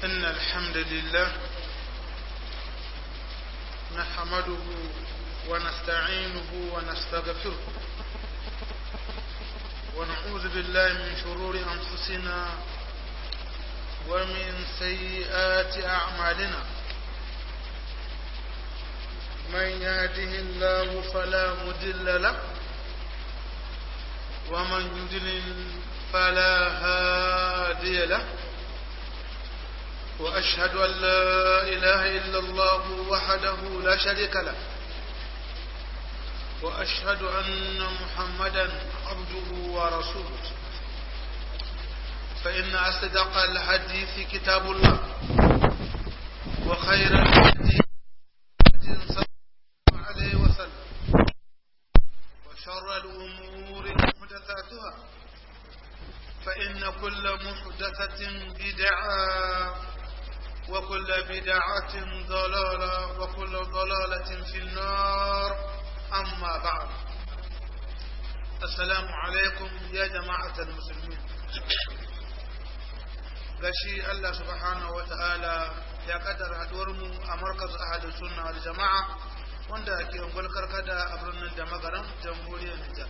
إن الحمد لله نحمده ونستعينه ونستغفره ونعوذ بالله من شرور أنفسنا ومن سيئات أعمالنا من يهده الله فلا مدل له ومن يدلل فلا هادي له وأشهد أن لا إله إلا الله وحده لا شريك له وأشهد أن محمدا عبده ورسوله فإن أصدق الحديث كتاب الله وخير الحديث صلى الله عليه وسلم وشر الأمور محدثاتها فإن كل محدثة بدعة وكل بدعة ضلالة وكل ضلالة في النار أما بعد السلام عليكم يا جماعة المسلمين gashi Allah subhanahu wa ta'ala ya kaddara haduwarmu a markaz ahadu sunna wal jama'a wanda ke ungul karkada a birnin da magaran jamhuriyar Nijar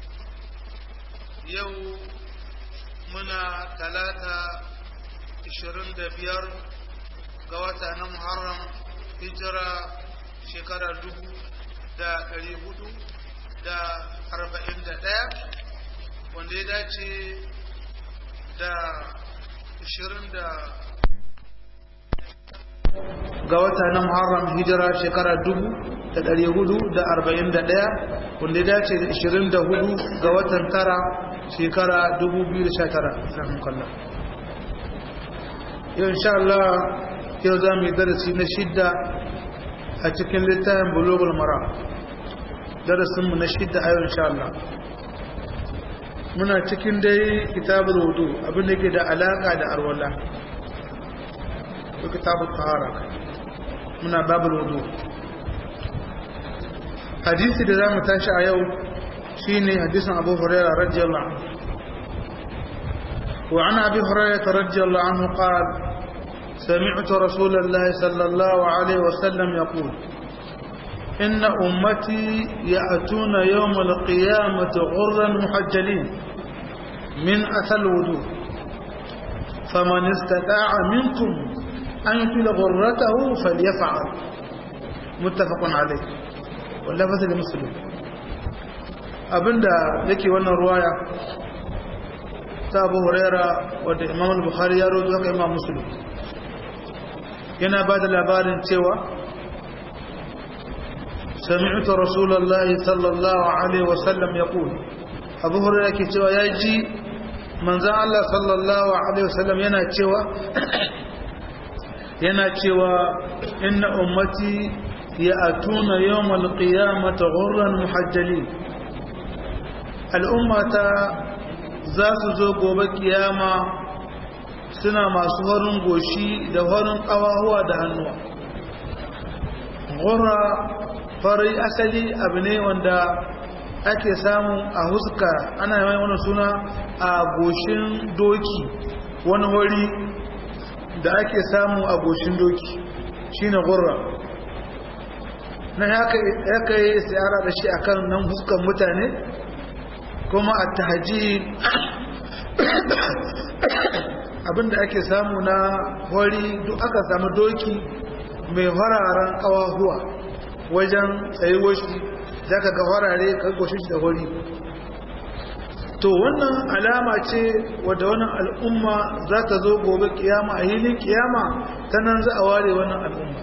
yau muna talata 25 ga wata na Muharram hijira shekara dubu da ɗari hudu da arba'in da ɗaya wanda ya dace da ashirin da ga wata na Muharram hijira shekara dubu da ɗari hudu da arba'in da ɗaya wanda ya dace da ashirin da hudu ga watan tara shekara dubu biyu da sha tara yau insha Allah yau za mu yi darasi na shidda a cikin littafin bulogul mara darasinmu na shidda a yau insha Allah muna cikin dai kitabul wudu abin da ke da alaka da arwala ko kitabul tahara muna babul wudu hadisi da zamu tashi a yau shine hadisin Abu Hurairah radiyallahu anhu وعن أبي هريرة رضي الله عنه قال سمعت رسول الله صلى الله عليه وسلم يقول إن أمتي يأتون يوم القيامة غرا محجلين من أثر الوجوه فمن استطاع منكم أن يطيل غرته فليفعل متفق عليه واللفظ لمسلم abinda yake wannan ruwaya ta abu huraira wadda imam bukhari ya rojo haka imam muslim yana ba da labarin cewa sami'uta rasulullahi sallallahu alaihi wasallam ya ƙul abu hurra ke cewa ya ji manzan Allah sallallahu alaihi wasallam yana cewa yana cewa inna ummati ya atuna yawmal qiyamata ghurran muhajjali al'ummata za su zo gobe kiyama suna masu horin goshi da horin ƙawahuwa da hannuwa gora fari asali abu ne wanda ake samu a huska ana yi wani suna a goshin doki wani hori da ake samu a goshin doki shine gora na haka yi tsayara da shi akan nan huskan mutane kuma a tahaji abinda ake samu na hori duk aka samu doki mai hararen kawahuwa wajen tsayuwar shi za ka ga harare karkoshin shi da hori to wannan alama ce wadda wannan al'umma za ta zo gobe kiyama a hilin kiyama ta nan za a ware wannan al'umma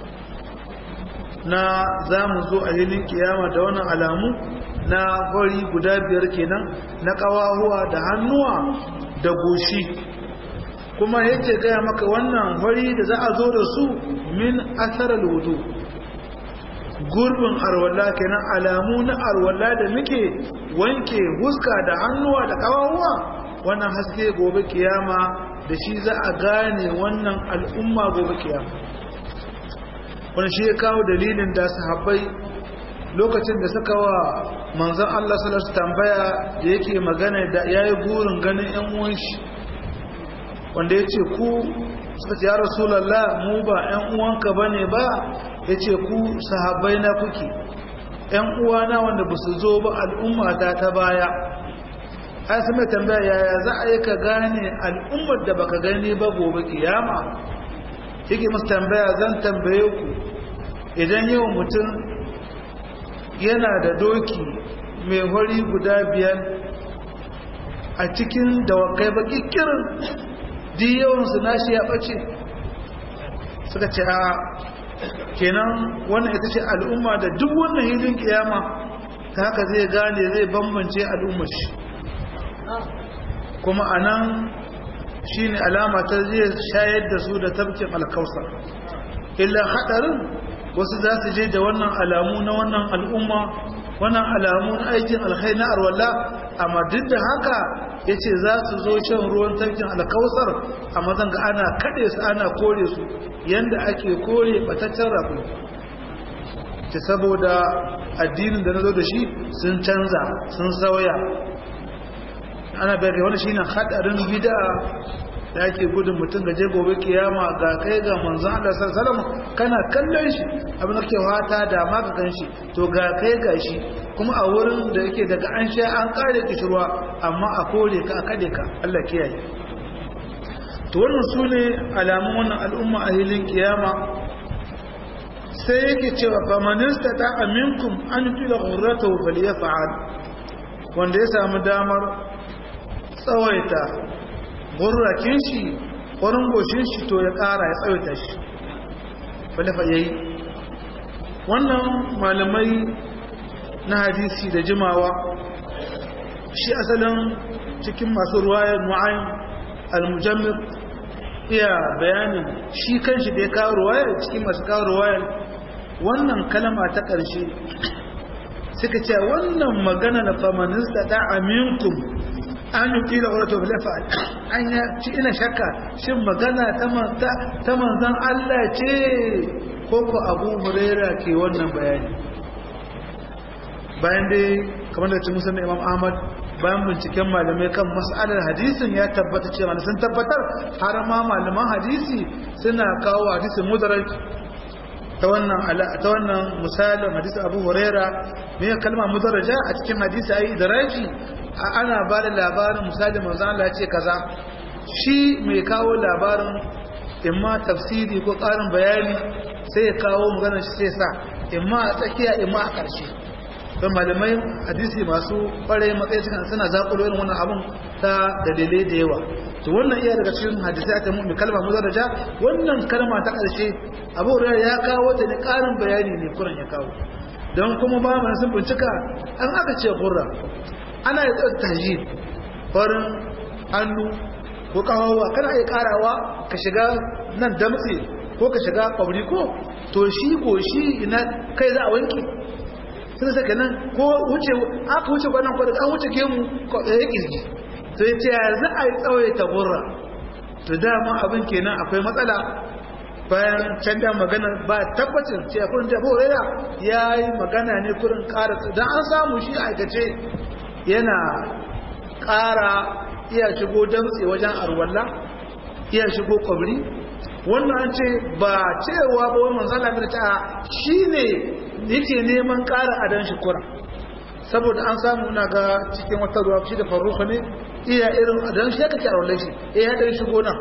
na za mu zo a hilin kiyama da wannan alamu na hori guda biyar kenan na kawahuwa da hannuwa da goshi kuma yake gaya maka wannan hori da za a zo da su min asarar wudu gurbin arwala kenan alamu na arwala da muke wanke huska da hannuwa da kawawa wannan haske gobe kiyama da shi za a gane wannan al'umma gobe kiyama wani shi ya kawo dalilin da sahabbai lokacin da suka wa manzon Allah sallallahu alaihi tambaya da yake magana da yayi burin ganin ƴan uwan shi wanda yace ku suka ce ya rasulallah mu ba 'yan uwanka ba ne ba ya ce ku sahabbai na kuke 'yan uwana wanda ba su zo ba al'ummata ta baya ai su mai tambaya yaya za a yi ka gane al'ummar da baka gani ba gobe kiyama yake musu tambaya zan tambaye ku idan yau mutum yana da doki mai hori guda biyar a cikin dawakai baki kirin di yawansu nashi ya ɓace suka ce a kenan wannan ita ce al'umma da duk wannan hilin kiyama ta haka zai gane zai bambance al'ummar shi kuma a nan shi ne alama ta zai shayar da su da tabkin alkausa illa haɗarin wasu za su je da wannan alamu na wannan al'umma wannan alamu na aikin alkhai na arwallah amma duk da haka ya ce za su zo shan ruwan tafkin alkausar a mazan ga ana kaɗe su ana kore su yadda ake kore bataccen rafi ta saboda addinin da na zo da shi sun canza sun sauya ana bayar wani shi ne haɗarin bida da ake gudun mutum gaje gobe kiyama ga kai ga manzon Allah sallallahu alaihi kana kallon shi abin da ke wata da ma ka gan shi to ga kai ga shi kuma a wurin da yake daga an sha an kare kishirwa amma a kore ka a kade ka Allah kiyaye to wannan sune alamun wannan al'umma a hilin kiyama sai yake cewa famanista ta aminkum an tila ghurratahu falyaf'al wanda ya samu damar tsawaita gurrakin shi wurin goshin shi to ya ƙara ya tsawaita shi falafa ya yi wannan malamai na hadisi da jimawa shi asalin cikin masu ruwayar mu'ayin al-mujammir iya bayanin shi kan shi da ya kawo ruwayar cikin masu kawo ruwayar wannan kalama ta ƙarshe suka ce wannan magana na famanista ta aminkum an yi kila wato bilafa an ya ci ina shakka shin magana ta manzan Allah ce ko ko abu huraira ke wannan bayani bayan dai kamar da ci musamman imam ahmad bayan binciken malamai kan mas'alar hadisin ya tabbata cewa sun tabbatar har ma malaman hadisi suna kawo hadisin mudaraj ta wannan ta wannan misalin hadisi abu huraira ne kalma mudaraja a cikin hadisi ayi idraji ana ba da labarin misali manzo Allah ce kaza shi mai kawo labarin imma tafsiri ko ƙarin bayani sai ya kawo maganar shi sai sa imma a tsakiya imma a ƙarshe don malamai hadisi masu ƙware matsayi cikin suna zaƙulo irin wannan abun ta dalilai da yawa to wannan iya daga cikin hadisai ta mai kalma mudaraja wannan kalma ta ƙarshe abu ya kawo ta ne ƙarin bayani ne kuran ya kawo don kuma ba mu sun bincika an aka ce gurra ana yi tsar tajid farin hannu ko kawawa kana iya karawa ka shiga nan damtse ko ka shiga kwabri ko to shi ko shi ina kai za a wanke sun saka nan ko wuce aka wuce kwanan kwadar an wuce gemu ya kirgi to ya ce ya za a yi tsawaita gurra to dama abin kenan akwai matsala bayan can da magana ba tabbacin ce a kurin jabo rera ya yi magana ne kurin ƙara don an samu shi aikace yana ƙara iya shigo damtse wajen arwalla iya shigo kwabri wannan an ce ba cewa ba wani manzala mai ta shi ne yake neman ƙara adon shi kura saboda an samu na ga cikin wata ruwa shi da faruka ne iya irin adon shi ya kake arwallar shi iya ɗan shigo nan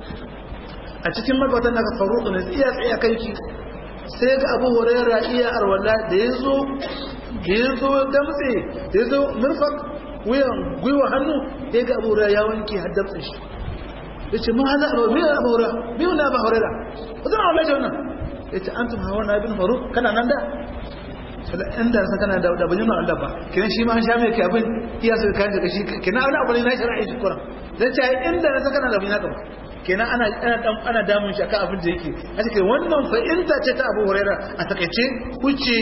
a cikin mabatan daga faruka ne iya tsaye kai shi sai ga abu huraira iya arwalla da ya zo da ya zo damtse da ya zo murfak wuyan gwiwa hannu ya ga abu huraira ya wanke har damtse shi ya ce ma hada abu biyu abu huraira biyu na abu huraira ba zan arwalla shi wannan ya ce an tuma hawa na ibn faruk kana nan da inda san kana da da bajin Allah ba kinan shi ma an sha mai kai abin iya sai kan daga shi kinan wani abu ne na shari'a shi kuran dan ce inda na san kana da bajin ba kenan ana ana dan ana damun shi akan abin da yake a cikin wannan fa'inta ce ta Abu Hurairah a takeice huce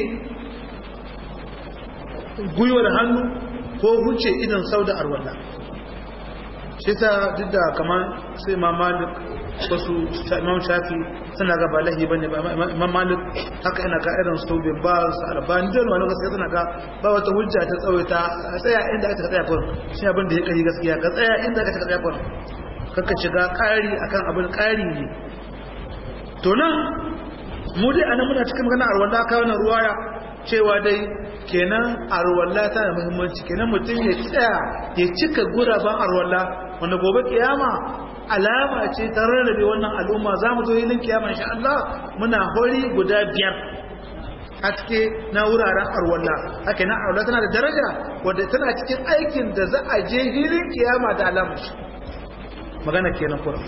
guyuwar hannu ko huce idan sauda arwalla shi ta duk da kamar sai Imam Malik wasu Imam Shafi suna ga ba lahi bane ba Imam Malik haka ina ga irin su bin ba su albani da wani gaskiya suna ga ba wata hujja ta tsawaita tsaya inda aka tsaya kurin shi abin da ya kari gaskiya ka tsaya inda aka tsaya kurin kaka shiga ƙari akan abin ƙari ne to nan mu dai anan muna cikin magana arwalla ka wannan ruwaya cewa dai kenan arwalla ta da muhimmanci kenan mutum ya tsaya ya cika guraben arwalla wanda gobe kiyama alama ce ta rarrabe wannan al'umma za mu zo yilin kiyama insha Allah muna hori guda biyar haske na wuraren arwalla haka na arwalla tana da daraja wadda tana cikin aikin da za a je hilin kiyama da alamar shi magana kenan kuma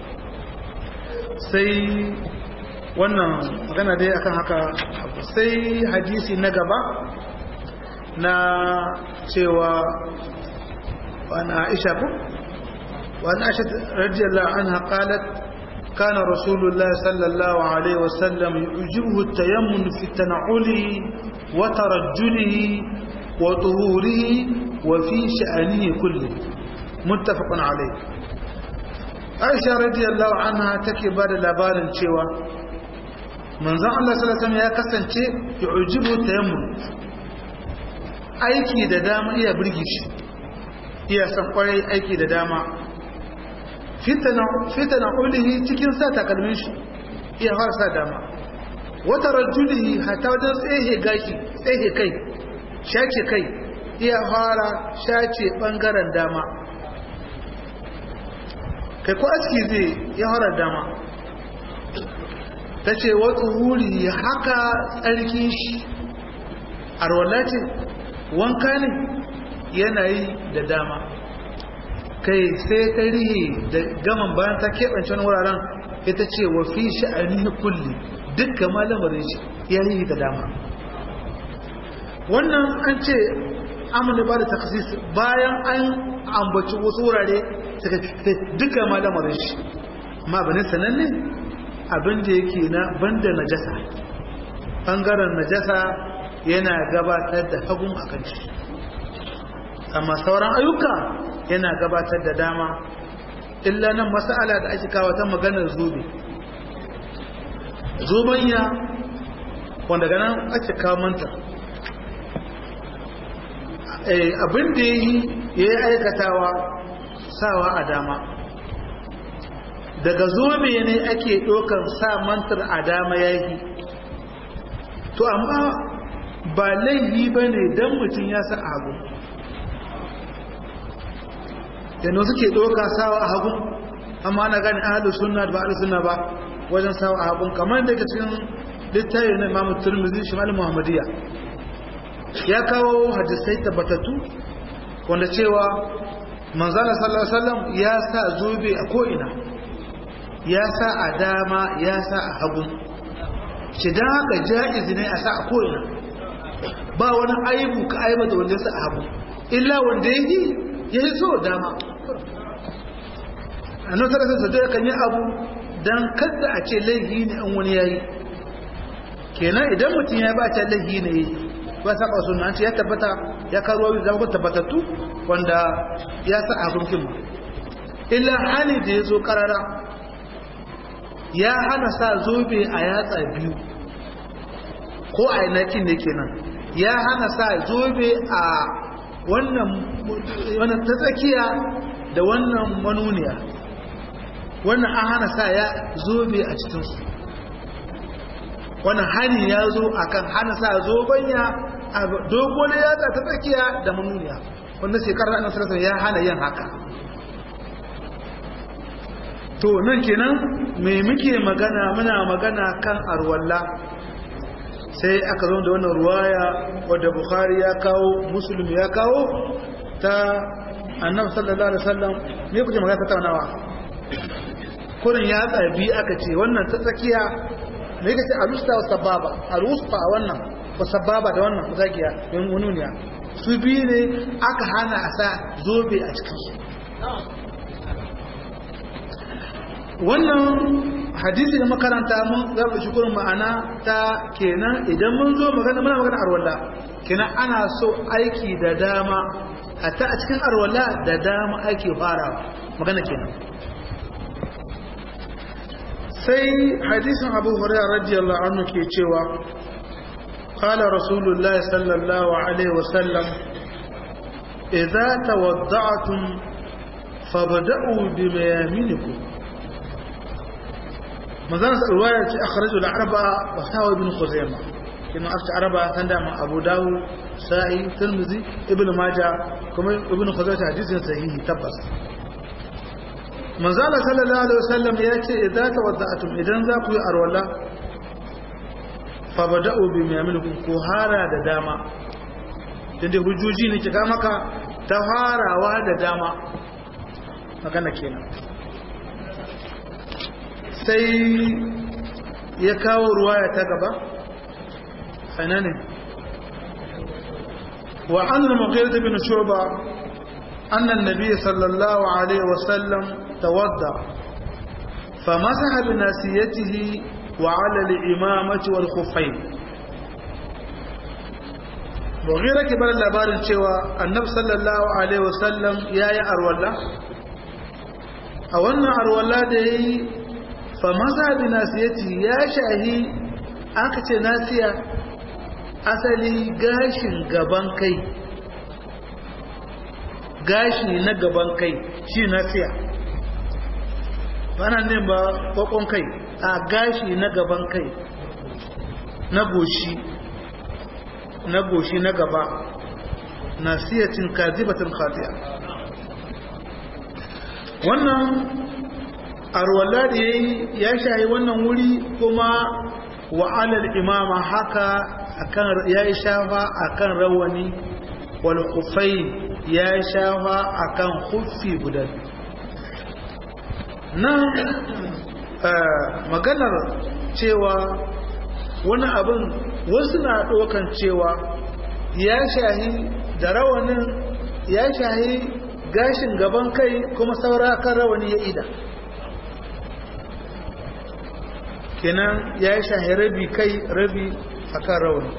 sai wannan magana dai akan haka sai hadisi na gaba na cewa wani aisha ku wani aisha radiyallahu anha qalat كان رسول الله صلى الله عليه وسلم يعجبه التيمم في تنعله وترجله وطهوره وفي شأنه كله متفق عليه aisha radiyallahu anha take ba da labarin cewa manzon Allah sallallahu alaihi ya kasance yu'jibu tayammum aiki da dama iya burge shi iya san kwarai aiki da dama fitana fitana ulihi cikin sa takalmin shi iya har sa dama wata rajulihi hatta wajen tsehe gashi tsehe kai shace kai iya fara shace bangaren dama kai ko aski zai ya harar dama ta ce wata wuri haka tsarki shi arwala ce wanka ne yanayi da dama kai sai ta rihe da gaman bayan ta keɓance wani wuraren ita ce wa fi sha'ani kulli dukkan malamarin shi ya yi da dama wannan an ce amina ba da taksis bayan an ambaci wasu wurare suka duka ma lamarin shi ma bane sananne abin da yake na banda najasa bangaren najasa yana gabatar da hagun a kan shi amma sauran ayyuka yana gabatar da dama illa nan mas'ala da ake kawo ta maganar zobe zobanya wanda ganin ake kawo manta abin da ya yi ya yi aikatawa sawa a dama daga zobe ne ake ɗaukar sa mantar a dama ya yi to amma ba laifi ba ne don mutum ya sa hagu yana suke ɗauka sawa a hagu amma na gani ahalu suna da ba ahalu suna ba wajen sawa a hagu kamar da ke cikin littafi na imamu turmizi shi malin muhammadiyya ya kawo hadisai tabbatattu wanda cewa manzana sallallahu alaihi wasallam ya sa zobe a ko'ina ya sa a dama ya sa a hagu shi don haka ja'izi ne a sa a ko'ina ba wani aibu ka aibata wanda ya sa a hagu illa wanda ya yi ya yi so dama a nan sarasa su da kan yi abu don kada a ce laihi ne an wani ya yi kenan idan mutum ya ba ta laihi ne ba saba sunna an ce ya tabbata ya karuwa wani zama tabbatattu wanda ya sa a hukunkin illa hali da ya zo karara ya hana sa zobe a yatsa biyu ko a yanakin ne kenan ya hana sa zobe a wannan ta tsakiya da wannan manuniya wannan an hana sa ya zobe a cikinsu wannan hani ya zo akan hana sa zobanya a dogon yatsa ta tsakiya da manuniya wanda shekarar annabi sallallahu ya hana yin haka to nan kenan me muke magana muna magana kan arwalla sai aka zo da wannan ruwaya wadda bukhari ya kawo muslim ya kawo ta annabi sallallahu alaihi wasallam me kuke magana ta taunawa kurin ya tsabi aka ce wannan ta tsakiya me kace alusta wa sababa alusta wannan wa sababa da wannan zakiya yan wununiya su biyu ne aka hana a sa zobe a cikin su wannan hadisi da makaranta mun zaba shi kurin ma'ana ta kenan idan mun zo magana muna magana arwalla kenan ana so aiki da dama hatta a cikin arwalla da dama ake farawa magana kenan sai hadisin abu hurairah radiyallahu anhu ke cewa qala rasulullah sallallahu alaihi wasallam idza tawadda'tum fabda'u bimayaminikum manzan sa ruwaya ce akhraju al-arba wa sawa ibn khuzaima kina aka araba kan da abu dawu sa'i tirmidhi ibn majah kuma ibn khuzaima hadisin sahihi tabbas manzala sallallahu alaihi wasallam ya ce idan tawadda'atum idan za ku yi arwala fa bada'u bi yaminikum ku hara da dama inda hujjoji ne kika maka ta harawa da dama magana kenan sai ya kawo ruwaya ta gaba aina ne wa an al-mughirah bin shuba anna an-nabiy sallallahu alaihi wasallam tawadda فمسح بناسيته وعلى الإمامة والخفين mughira ke bar labarin cewa annabi sallallahu alaihi wasallam yayi arwalla a wannan arwalla da yayi fa maza bi nasiyati ya shahi aka ce nasiya asali gashin gaban kai gashi na gaban kai shi nasiya bana ne ba kokon kai a gashi na gaban kai na goshi na goshi na gaba nasiyatin kazibatin khati'a wannan arwala da yayi ya shayi wannan wuri kuma wa alal imama haka akan yayi shafa akan rawani wal khufai ya shafa akan khuffi guda nan maganar cewa wani abin wasu na ɗaukan cewa ya shahi da rawanin ya shahi gashin gaban kai kuma saura kan rawani ya ida kenan ya shahi rabi kai rabi a kan rawani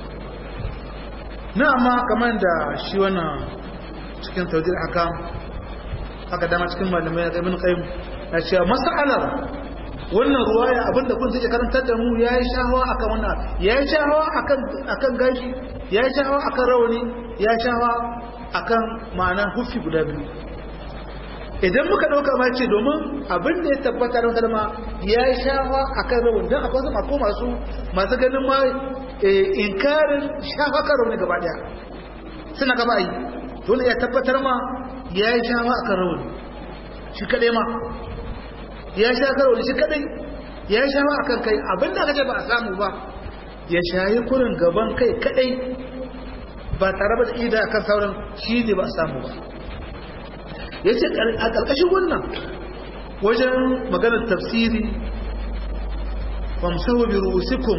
na amma kamar da shi wannan cikin taujir haka haka dama cikin malamai na ibn qayyim na cewa mas'alar wannan ruwaya abinda kun take karantar da mu yayi shahawa akan wannan yayi shahawa akan akan gashi yayi shahawa akan rawani yayi shahawa akan ma'ana hufi guda biyu idan muka dauka ma ce domin abin da ya tabbata da kalma yayi shahawa akan rawani dan akwai wasu ko masu masu ganin ma inkarin shahawa kan rawani gaba daya suna gaba yi dole ya tabbatar ma yayi shahawa akan rawani shi kadai ma ya sha karo shi kadai ya sha ba akan kai abinda aka ce ba a samu ba ya shayi kurin gaban kai kadai ba tare da ida akan sauran shi ne ba a samu ba ya ce a ƙarƙashin wannan wajen maganar tafsiri famsahu bi ru'usikum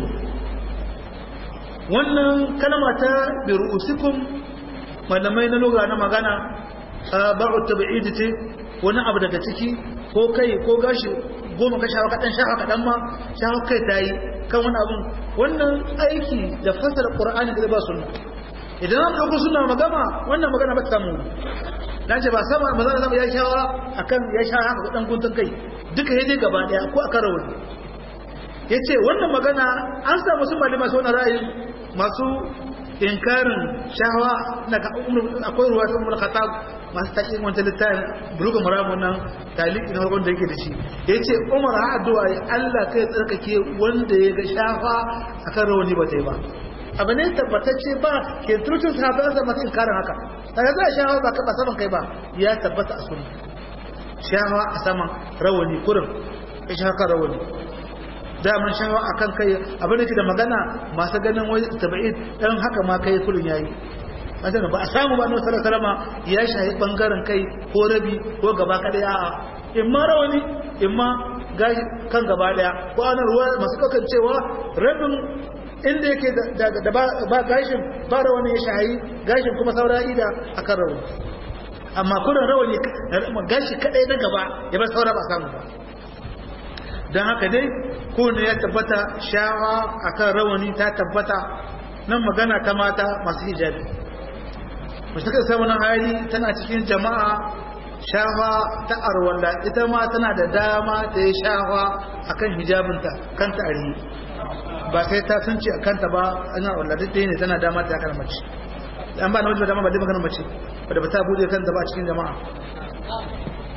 wannan kalma ta bi ru'usikum malamai na lugha na magana ba'u tabi'id ce wani abu daga ciki ko kai ko gashi goma ka shawa kaɗan shawa kaɗan ma shawa kai ta yi kan wani abun wannan aiki da fasar ƙura'ani da ba sunna idan an ɗauko suna magana wannan magana ba ta samu dan ce ba sama ba za sama ya shawa akan ya sha haka ɗan guntun kai duka ya dai gaba ɗaya ko akan rawani ya ce wannan magana an samu sun malama masu wani ra'ayi masu inkarin shahawa na akwai ruwa sun mulka ta masu taƙin wata littafin bulugan maramun nan taliki na farkon da yake da shi ya ce umar ha addu'a ya allah kai tsarkake wanda ya ga shafa a kan rawani ba ta yi ba abu ne tabbatacce ba ke turcin sahabbai an masu inkarin haka daga za a shafa ba kaɓa saman kai ba ya tabbata a sunna shafa a saman rawani kurin ya shafa rawani daman shawa a kan kai abin da ke da magana masu ganin wani tabi'id ɗan haka ma kai kullum ya yi ba a samu ba na wasu salama ya shahi ɓangaren kai ko rabi ko gaba kaɗai a in ma rawani in ma kan gaba ɗaya ko ana ruwa masu ɗaukar cewa rabin inda yake da ba gashin ba rawani ya shahi gashin kuma saura ida a kan rawani amma kudin rawani gashi kaɗai na gaba ya bar saura ba samu ba don haka dai kowane ya tabbata shawa akan rawani ta tabbata nan magana ta mata masu hijabi mace ta sai wani hali tana cikin jama'a shawa ta arwalla ita ma tana da dama ta yi shawa akan hijabinta kanta a rihi ba sai ta sunce a kanta ba ana arwalla duk ɗaya ne tana dama ta kan mace an ba na wajen dama ba dai maganar mace wadda ba ta bude kanta ba a cikin jama'a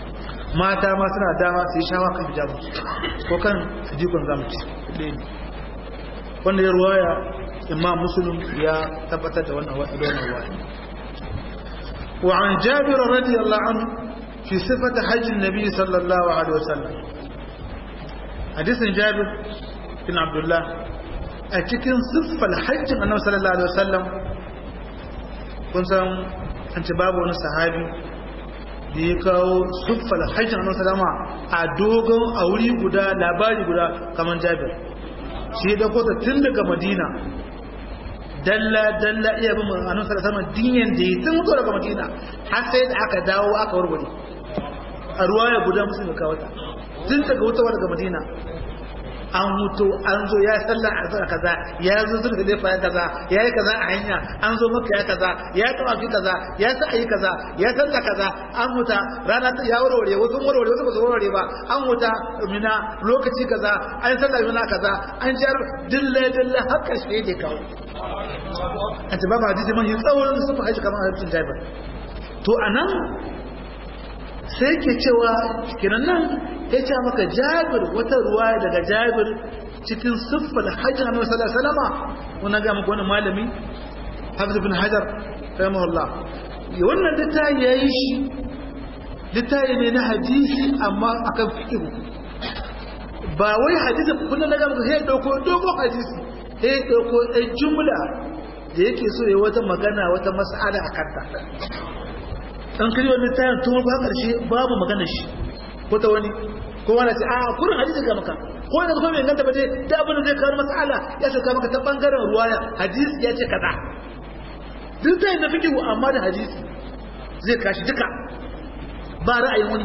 mata ma suna dama su yi shawa kan hijabu ko kan jikon zamuci wanda ya ruwaya imam muslim ya tabbatar da wannan ruwaya wa an jabir radiyallahu anhu fi sifati hajjin nabi sallallahu alaihi wasallam hadisin jabir bin abdullah a cikin siffar hajjin annabi sallallahu alaihi wasallam kun san an ce babu wani sahabi da ya kawo siffar hajjin annabi sallama a dogon a wuri guda labari guda kamar jabir shi da kota tun daga madina dalla dalla iya bin annabi sallallahu alaihi wasallam dinyan da ya tun mutu daga madina har sai da aka dawo aka warware a ruwaya guda musulmi kawo ta tun daga wutawa daga madina an hutu an zo ya sallar a kaza ya zo zurga da ya kaza ya yi kaza a hanya an zo maka ya kaza ya taba fi kaza ya sa ayi kaza ya sallar kaza an huta rana ya warware wasu warware wasu ba su warware ba an huta mina lokaci kaza an sallar mina kaza an jar dilla dilla har karshe ne kawo a ce babu hadisi man yi tsawon su fa haji kamar hadisin jabir to anan sai ke cewa kiran nan ya ce maka jabir wata ruwa daga jabir cikin siffar hajji na sallallahu alaihi wasallama wannan ga maka wani malami hafiz ibn hajar rahimahullah wannan littafi yayi shi littafi ne na hadisi amma akan fiqh ba wai hadisi kullun na ga maka sai dauko dogo hadisi sai dauko ɗan jumla da yake so ya wata magana wata mas'ala akan ta dan kiri wani tayin tun ba karshe babu magana shi ko ta wani ko wani ce a kurin hadisi ga maka ko wani kuma mai ganta ba dai da abin da zai kawo matsala ya saka maka ta bangaren ruwaya hadisi ya ce kaza duk tayin da fikihu amma da hadisi zai kashi duka ba ra'ayin wani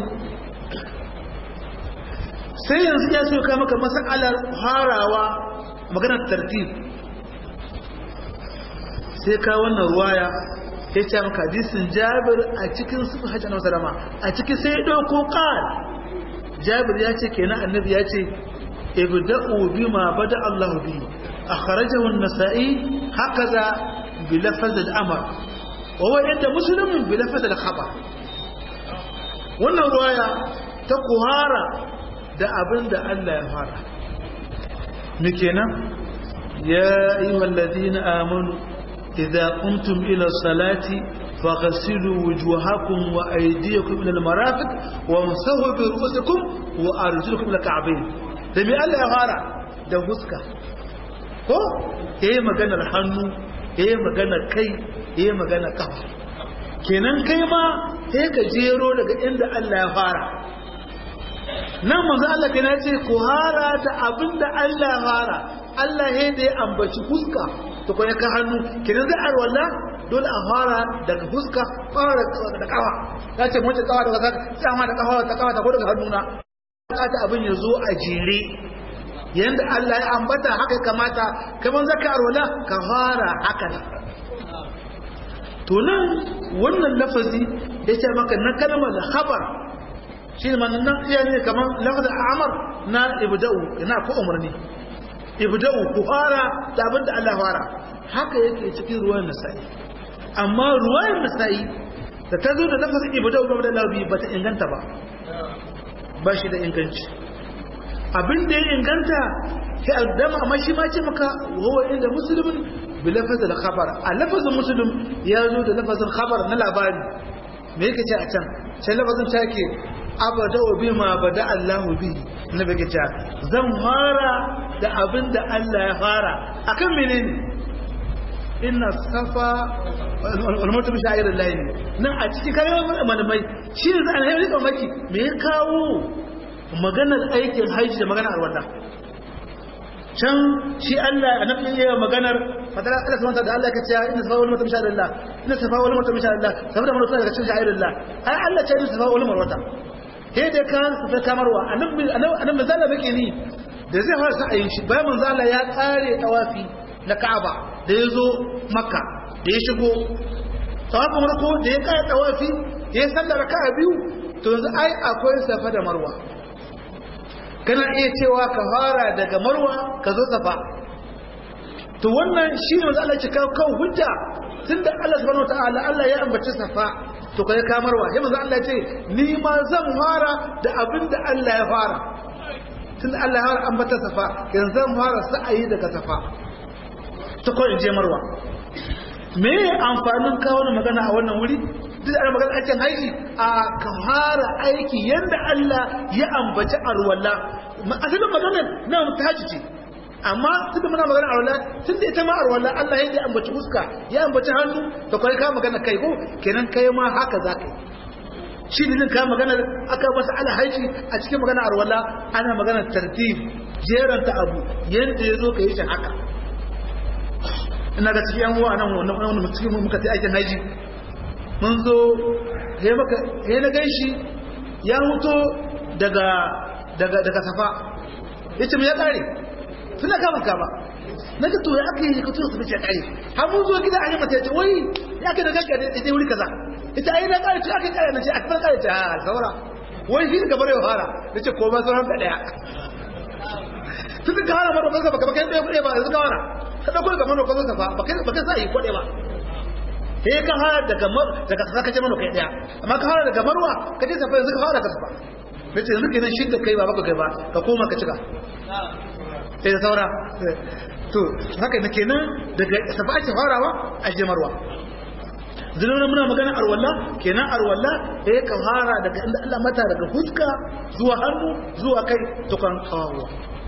sai yanzu ya so ka maka masalar harawa maganar tartib sai ka wannan ruwaya ya ce maka hadisin jabir a cikin sufi hajji na salama a cikin sai ɗauko ƙar jabir ya ce kenan annabi ya ce ibda'u bima bada Allah bi akhrajahu an-nasa'i hakaza bi lafaz al-amr wa huwa inda muslimin bi lafaz al-khabar wannan ruwaya ta kuhara da abin da Allah ya fara me kenan ya ayyuhal ladina amanu إذا قمتم إلى الصلاة فغسلوا وجوهكم وأيديكم إلى المرافق وامسحوا برؤوسكم وأرجلكم إلى الكعبين دمي الله يغارى da huska ko yayi maganar hannu yayi maganar kai yayi maganar kafa kenan kai ma sai ka jero daga inda Allah ya fara nan manzo Allah kenan ce ku hara da abinda Allah ya fara Allah ya da ya ambaci huska to ko ya ka hannu kenan zai arwalla dole a fara daga huska fara da kawa ya ce mace kawa daga sama da kawa ta kawa ta ko daga hannuna ta abin ya zo a jere yanda Allah ya ambata haka kamata kaman zaka arwala ka fara haka ne to nan wannan lafazi ya ce maka na kalmar khabar shi ne nan iya ne kaman lafazin amar na ibda'u ina ko umarni ibda'u ku fara da abin da Allah fara haka yake cikin ruwan nasa'i amma ruwan nasa'i da ta zo da lafazin ibda'u game da labi ba ta inganta ba ba shi da inganci abin da ya inganta sai addama amma shi ma ce maka huwa inda muslimin bi lafazin khabar a lafazin muslim ya zo da lafazin khabar na labari me yake ce a can sai lafazin ta ke abada bi ma bada Allahu bi na bake ce zan fara da abin da Allah ya fara akan menene inna safa wal marwa bi sha'ir Allah ne nan a cikin kayan malamai shi ne zan hayar da maki me ya kawo maganar aikin haji da maganar arwala can shi Allah a nafin yayin maganar fadala Allah subhanahu da Allah ka ce inna safa wal marwa bi sha'ir Allah inna safa wal marwa bi sha'ir Allah saboda marwa daga cikin sha'ir Allah ai Allah ce inna safa wal marwa sai da kan safa kamarwa annabi annabi zalla bake ni da zai fara sa'ayin shi bayan manzo Allah ya kare tawafi na Ka'aba da ya zo Makka da ya shigo tawafin farko da ya kare tawafi da ya sallar raka'a biyu to yanzu ai akwai safa da marwa kana iya cewa ka fara daga marwa ka zo safa to wannan shi ne manzo Allah ya kawo kan hujja tunda Allah subhanahu wataala Allah ya ambaci safa to kai kamarwa sai manzo Allah ya ce ni ma zan fara da abin da Allah ya fara tun Allah ya fara ambata safa yanzu zan fara sa'ayi daga safa ta ko in je marwa me amfanin kawo magana a wannan wuri duk ana magana aikin haji a ka fara aiki yanda Allah ya ambaci arwalla asalin magana na ta haji ce amma tunda muna magana arwalla tun da ita ma arwalla Allah ya ambaci fuska ya ambaci hannu da kai ka magana kai ko kenan kai ma haka za ka yi shi ne ka magana aka masa ala haji a cikin magana arwalla ana magana tartib jeranta abu yanda ya zo ka yi shi haka ina ga cikin yan uwa nan wannan wannan cikin muka ta aikin haji mun zo ya na gan shi ya huto daga daga daga safa ya ce mai ya kare suna kama kama na ga to ya aka yi kutu su ce kare har mun zo gida a yi mata ya ce wai ya ka da gaggar da ita wuri kaza ita ai na kare ce aka kare na ce a kan kare ce a saura wai shi gabar ya fara ya ce ko ba sauran ka daya tun ka hana mara baka baka kai ɗaya ba yanzu ka hana ka ɗauko daga mara kwazon safa baka sa yi kwaɗe ba sai ka fara daga daga saka ce mana kai daya amma ka fara daga marwa ka je safa yanzu ka fara ka safa nace yanzu kenan shi da kai ba baka kai ba ka koma ka cika sai da saura to haka ne kenan daga safa ake farawa a je marwa zulun muna magana arwalla kenan arwalla sai ka fara daga inda Allah mata daga fuska zuwa hannu zuwa kai tukan kawo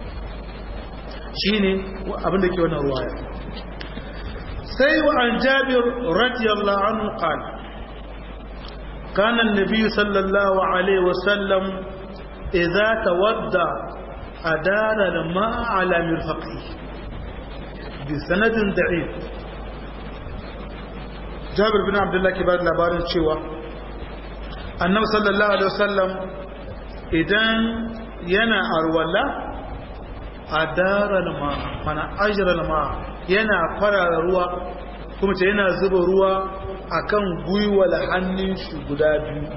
shine abin da ke wannan ruwaya سي عن جابر رضي الله عنه قال كان النبي صلى الله عليه وسلم إذا تودى أدار الماء على مرفقه بسند ضعيف جابر بن عبد الله كبار لبارن شوى النبي صلى الله عليه وسلم إذن ينا أرولا أدار الماء من أجر الماء yana farara ruwa kuma ce yana zuba ruwa akan gwiwal hannun shi guda biyu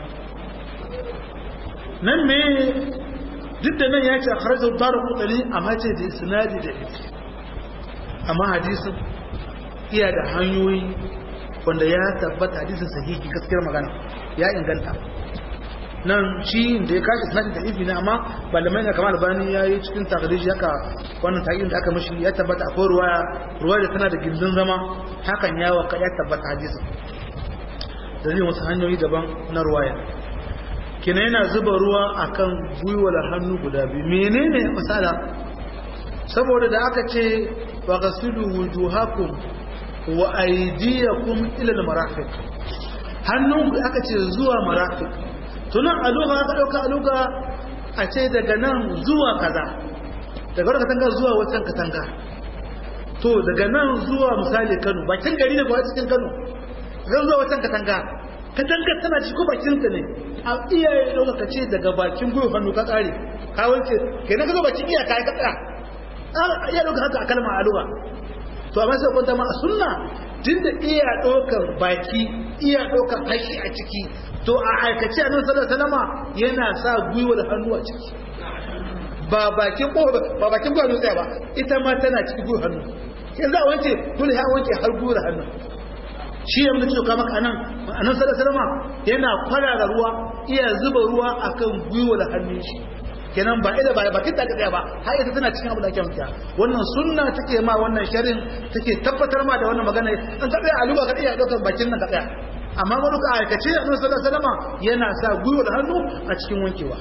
nan me duk da nan ya ce a kharajar tara kutali amma ce da sinadi da ita amma hadisin iya da hanyoyi wanda ya tabbata hadisin sahihi gaskiyar magana ya inganta nan shi da ya kashi sinadi da ifi ne amma malamai na kamar albani ya yi cikin takariji haka wannan taƙin da aka mashi ya tabbata akwai ruwaya ruwaya da tana da gindin zama hakan ya waka ya tabbata hadisin da zai wasu hanyoyi daban na ruwaya kina yana zuba ruwa akan gwiwar hannu guda biyu menene misala saboda da aka ce wa gasilu wujuhakum wa aydiyakum ila al-marafiq hannun aka ce zuwa marafiq tunan aluga aka dauka aluga a ce daga nan zuwa kaza daga wata katanga zuwa wata katanga to daga nan zuwa misali Kano bakin gari ne ba cikin Kano zan zuwa wata katanga katanga tana ci ko bakin ta ne a iyaye dauka ka ce daga bakin gwiwa hannu ka tsare ka wance kenan ka zo bakin iya kai ka tsaya iya dauka haka a kalmar aluga to amma sai kwanta ma a sunna tunda iya ɗaukar baki iya ɗaukar haƙi a ciki to a aikace annabi sallallahu alaihi wasallam yana sa gwiwar hannu a ciki ba bakin ko ba bakin gwiwar tsaya ba ita ma tana cikin gwiwar hannu yanzu a wanke dole ya wanke har gwiwar hannu shi ya mutu ka maka anan annabi sallallahu alaihi wasallam yana kwarara ruwa iya zuba ruwa akan gwiwar hannun shi kenan ba ida ba bakin ta tsaya ba har ita tana cikin abu da ake wanke wannan sunna take ma wannan sharin take tabbatar ma da wannan magana an ka tsaya a luba ka iya daukar bakin nan ka tsaya amma wani ka aikace annabi sallallahu alaihi wasallam yana sa gwiwar hannu a cikin wankewa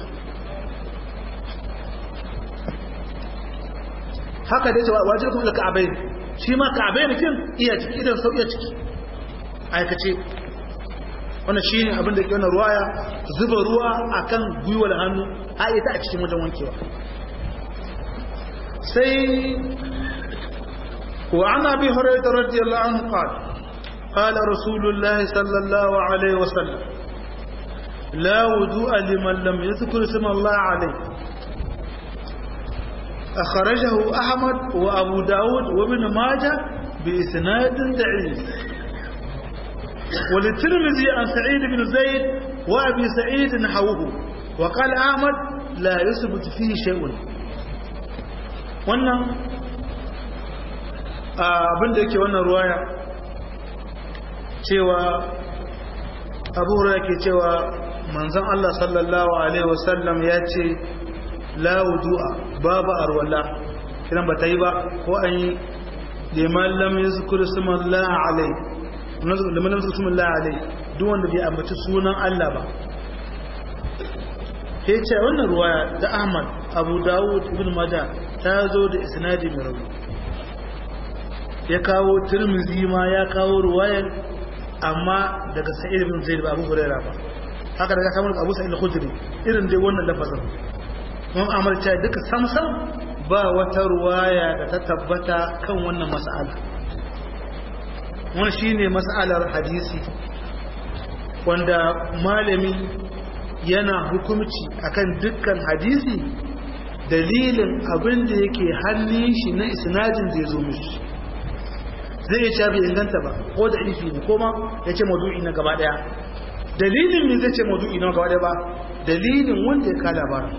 haka dai cewa wajibi kuma ka'abai shi ma ka'abai ne kin iya ciki idan sau iya ciki aikace wannan shi ne abin da ke wannan ruwaya zuba ruwa akan gwiwar hannu a ita a cikin wajen wankewa sai wa an abi hurairah radiyallahu anhu qala qala rasulullahi sallallahu alaihi wasallam la wudu'a liman lam yadhkur isma Allah alayhi أخرجه أحمد وأبو داود وابن ماجه بإسناد ضعيف وللترمذي عن سعيد بن زيد وأبي سعيد نحوه وقال أحمد لا يثبت فيه شيء wannan abin da yake wannan ruwaya cewa abu hurairah ke cewa manzon Allah sallallahu alaihi wasallam ya ce la wudu'a babu arwala kiran ba ta yi ba ko an yi liman lam yuzkur ismallahi alai liman lam yuzkur ismallahi alai duk wanda bai ambaci sunan Allah ba ke ce wannan ruwaya da Ahmad Abu Dawud Ibn Majah ta zo da isnadi mai rauni ya kawo Tirmidhi ma ya kawo ruwayar amma daga Sa'id ibn Zaid ba Abu Hurairah ba haka daga kamar Abu Sa'id al-Khudri irin dai wannan lafazin mun amarta duka samsam ba wata ruwaya da ta tabbata kan wannan mas'ala wannan shine mas'alar hadisi wanda malami yana hukumci akan dukkan hadisi dalilin abin da yake hannun shi na isnadin zai zo mishi zai iya bai inganta ba ko da ifi ne ko ma ya ce madu'i na gaba daya dalilin min zai ce madu'i na gaba daya ba dalilin wanda ya ka labarin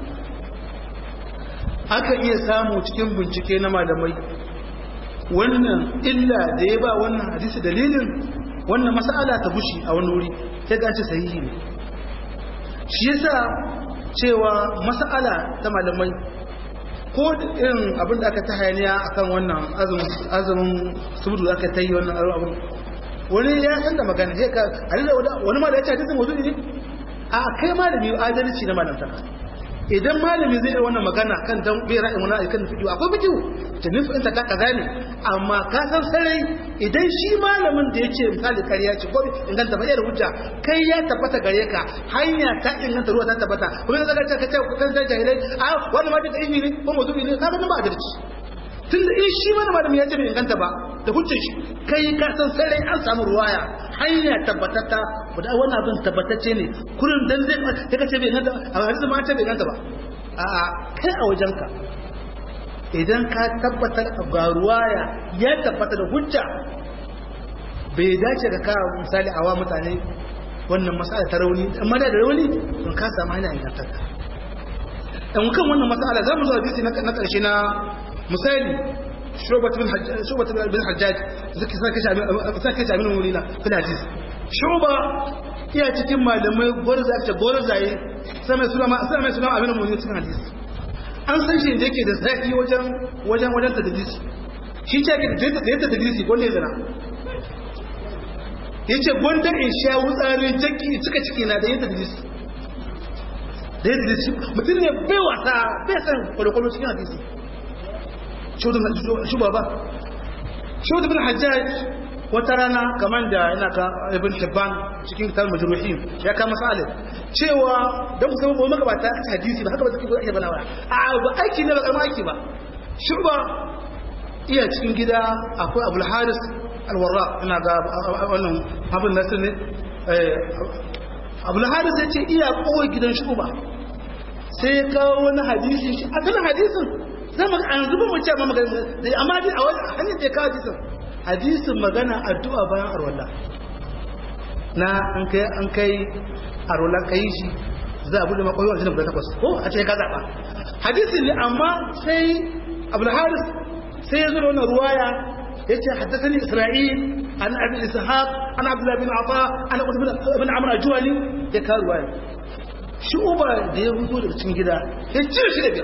aka iya samu cikin bincike na malamai wannan illa da ya ba wannan hadisi dalilin wannan mas'ala ta bushi a wani wuri ta gace sahihi ne shi yasa cewa mas'ala ta malamai ko irin abin da aka ta hayaniya akan wannan azumin subudu aka ta yi wannan abin wani ya san da magana sai ka halila wani ma da ya ce hadisin wudu ne a kai malami adalci na malamta idan malami zai yi wannan magana kan dan bai ra'ayin wani kan fiƙi akwai fiƙi ta nufin ta kaza ne amma ka san sarai idan shi malamin da ya ce misali kariya ce ko inganta ba da hujja kai ya tabbata gare ka hanya ta inganta ruwa ta tabbata kuma yanzu ka ce ka ce ku kan sai jahilai a wani ma da ilimi ne ko mutum ne ka ga ba adalci tun da shi mana malami ya ce bai inganta ba da hujjar shi kai ka san sarai an samu ruwaya hanya tabbatata da wannan abin tabbatacce ne kurin dan zai ta kace bai inganta a hadisi ma ce bai inganta ba a kai a wajenka idan ka tabbatar ga ruwaya ya tabbata da hujja bai dace da ka misali awa mutane wannan masala ta rauni amma da rauni don ka samu hanya ingantatta dan kan wannan masala za mu zo hadisi na karshe na misali shubat bin hajjaj shubat bin hajjaj zaki sake shi sake shi abin wurina fil hadisi shuba iya cikin malamai gwarza ake gwarzaye sai mai suna sai mai suna abin mun cikin hadisi an san shi da yake da zaki wajen wajen wajen tadlisi shi ce ke da yadda tadlisi ko ne zana yace gondar in sha wutsari jaki cika ciki na da yadda tadlisi da yadda tadlisi mutum ne bai wasa bai san kwalokwalo cikin hadisi shuba ba shuba bin hajjaj wata rana kamar da yana ka ibn hibban cikin kitab majruhin ya kama masalin cewa dan musamman mu magabata ta hadisi ba haka ba take ake bana ba a ba aiki ne ba karma aiki ba shuba iya cikin gida akwai abul haris alwarra ina ga wannan abin nasir ne abul haris ya ce iya kowai gidan shuba sai ya kawo wani hadisi shi asalin hadisin zama an zuba mu ce ma magana amma dai a wani hanyar da ya kawo hadisin hadisin magana addu'a bayan arwala na an kai an kai arwala kai shi za a bude makoyi wajen guda takwas ko a ce ka zaɓa hadisin ne amma sai abul haris sai ya zo da wannan ruwaya ya ce haddasani isra'il an abi ishaq an abdullah bin afa an ibn amr ajwali ya kawo ruwaya shi uba da ya huzo daga cikin gida ya cire shi da biyar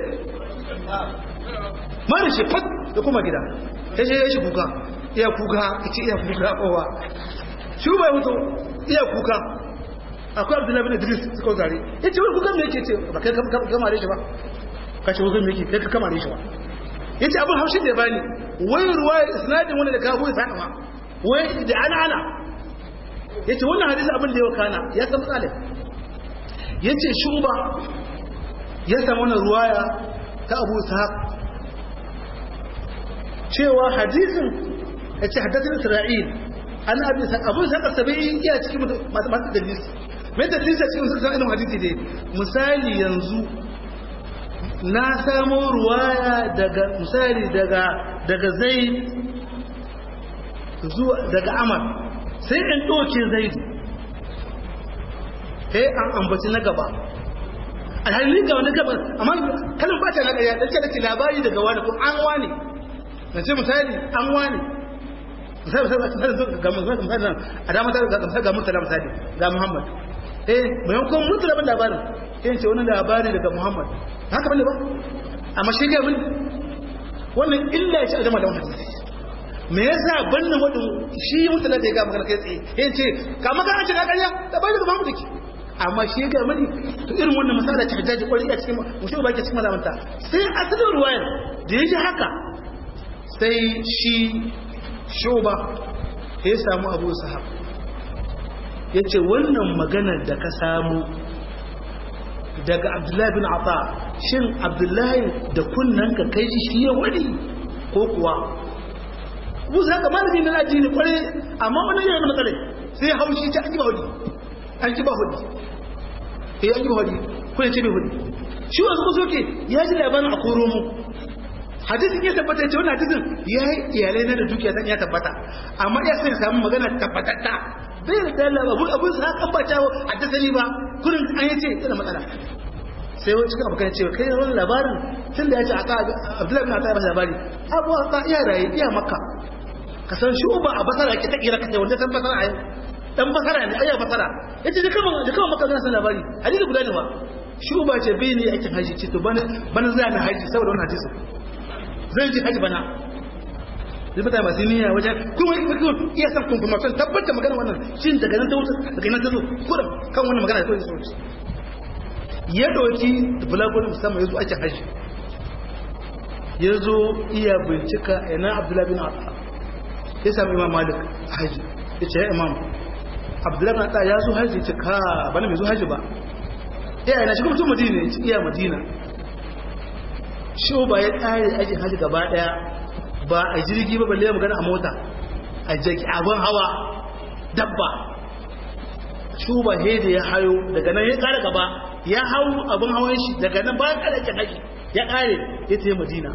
mara shi fat da kuma gida ya ce ya shi kuka iya kuka ya ce iya kuka kowa shi bai mutu iya kuka akwai abdullahi bin idris suka zare ya ce wani kuka me yake ce ba kai kama da shi ba ka ce kuka me yake kai ka kama da shi ba ya ce abin haushin da ya bani wai ruwa isnadin wani da ka goyi sa ma wai da ana ana ya ce wannan hadisi abin da ya wakana ya san misalin ya ce shuba ya samu wannan ruwaya ta abu ishaq cewa hadisin ya ce haddatin isra'il an abu ishaq abu ishaq sabi'i iya cikin masu masu dalisi mai dalisi a cikin sassan ilimin hadisi ne misali yanzu na samo ruwaya daga misali daga daga zai zuwa daga amar sai in ɗauke zaidu sai an ambaci na gaba alhalin ga wani gaba amma kalin ba ta na ƙarya da ce da ke labari daga wani ko an wani na ce misali an wani misali misali ga misali a dama ta ga ga mutala misali ga Muhammad eh maimakon mutala ban labarin sai ce wani labari daga Muhammad haka bane ba amma shi ga mun wannan illa ya ce a jama'a da wannan me yasa bannin wadin shi mutala da ya ga magana kai tsaye yayin ce ka maka an shiga ƙarya da bai daga Muhammad ke amma shi ga mani to irin wannan masala ta hajjaji kwari a cikin mutum ba ke cikin mazamanta sai asalin ruwayar da ya ji haka sai shi shoba ya samu abu sahab ya ce wannan maganar da ka samu daga abdullahi bin afa shin abdullahi da kunnan ka kai shi ya wani ko kuwa abu sahab da malami na aji ne kwarai amma wani yana da matsalai sai haushi ta an ji ba hudu an ji ba hudu eh an ji ba hudu kuna ce bai hudu shi wasu ko soke ya ji labarin a koro mu hadisin ya tabbata ya ce wani hadisin ya yi iyalai na da dukiya zan ya tabbata amma ya sai samu magana tabbatatta bai da dala abu abun sa kan ba ta haddasani ba kurin an yace tana matsala sai wani cikin abokan cewa kai wani labarin tun da ya ce a ka abdullahi bin ata ya bada labari abu a ka iya raye iya makka ka san shi uba a basara ke ta kira kace wanda san basara a yau dan basara ne ayya basara yace da kama da kama makka zan san labari hadisi guda ne ba shi uba ce bai ne aikin haji ce to bana bana zai na haji saboda wannan hadisin zai ji haji bana zai mutane masu niyya wajen kuma kuma iya san confirmation tabbata magana wannan shi daga nan ta wuce daga nan ta zo kurum kan wannan magana da kawai da sauransu ya ɗauki bulagurin musamman ya zo ake haji ya zo iya bincika ina abdullahi bin atta ya sami imam malik a haji ya ce ya imam abdullahi bin atta ya zo haji ce ka bana mai zo haji ba iya yana shi kuma mutum madina ya ci iya madina shi ba ya ƙare ajin haji gaba ɗaya ba a jirgi ba balle magana a mota a jaki abin hawa dabba shuba he da ya hayo daga nan ya kare gaba ya hau abin hawan shi daga nan bayan kare ake haji ya kare ya tafi madina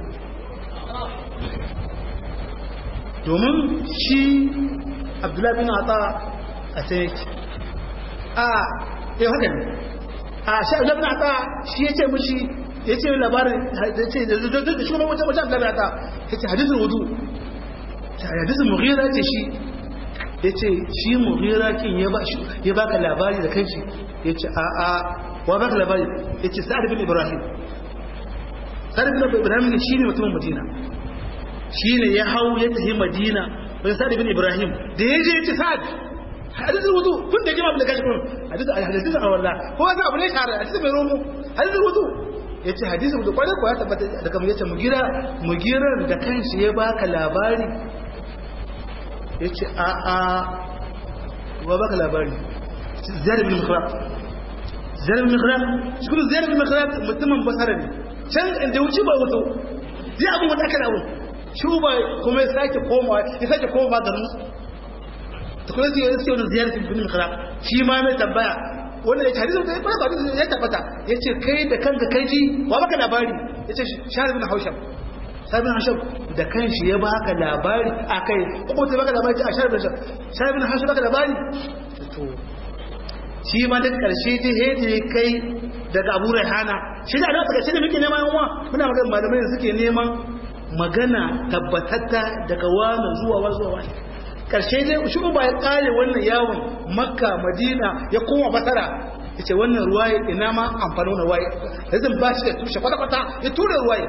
domin shi abdullahi bin ata a can yake a ya haka ne a shi abdullahi bin ata shi ya ce mushi ya ce labarin da ce da shi wani wajen wajen abdullahi bin ata ya ce hadisun wudu hadisun mughira ce shi ya ce shi mughira kin ya baka labari da kanshi ya ce a a wa baka labari ya ce sa'ad bin ibrahim sa'ad bin ibrahim ne shi ne mutumin madina shi ne ya hau ya tafi madina wajen sa'ad bin ibrahim da ya je ya ce sa'ad hadisun wudu kun da jima da kashi kun hadisun a wallah ko wata abu ne shahara hadisun mai romo hadisun wudu ya ce hadisun wudu kwanan kuwa ya tabbata da kamar ya ce mugirar da kanshi ya baka labari ya ce a a wa baka labari ziyar bin mikhraq ziyar bin mikhraq shi kuma ziyar bin mikhraq mutumin basara ne can inda wuce ba wato zai abin wata aka dawo shi ba kuma ya sake komawa ya sake komawa garin su ta kuma zai yi wani ziyar bin mikhraq shi ma mai tambaya wanda ya ce hadisun da ya fara ba ya tabbata ya ce kai da kanka kai ji wa baka labari ya ce shahar bin hausham sabin hashab da kanshi ya baka labari a kai ko ta baka labari a sharbi hashab sabin hashab baka labari to shi ma da karshe ta hede kai daga Abu Rayhana shi da Allah karshe da muke neman yawa muna magana malamai da suke neman magana tabbatatta daga wani zuwa wani zuwa wani karshe dai shi ba ya kare wannan yawon Makka Madina ya koma Basra yace wannan ruwaye ina ma amfani wannan ruwaye yanzu ba shi da tushe kwata-kwata ya tura ruwaye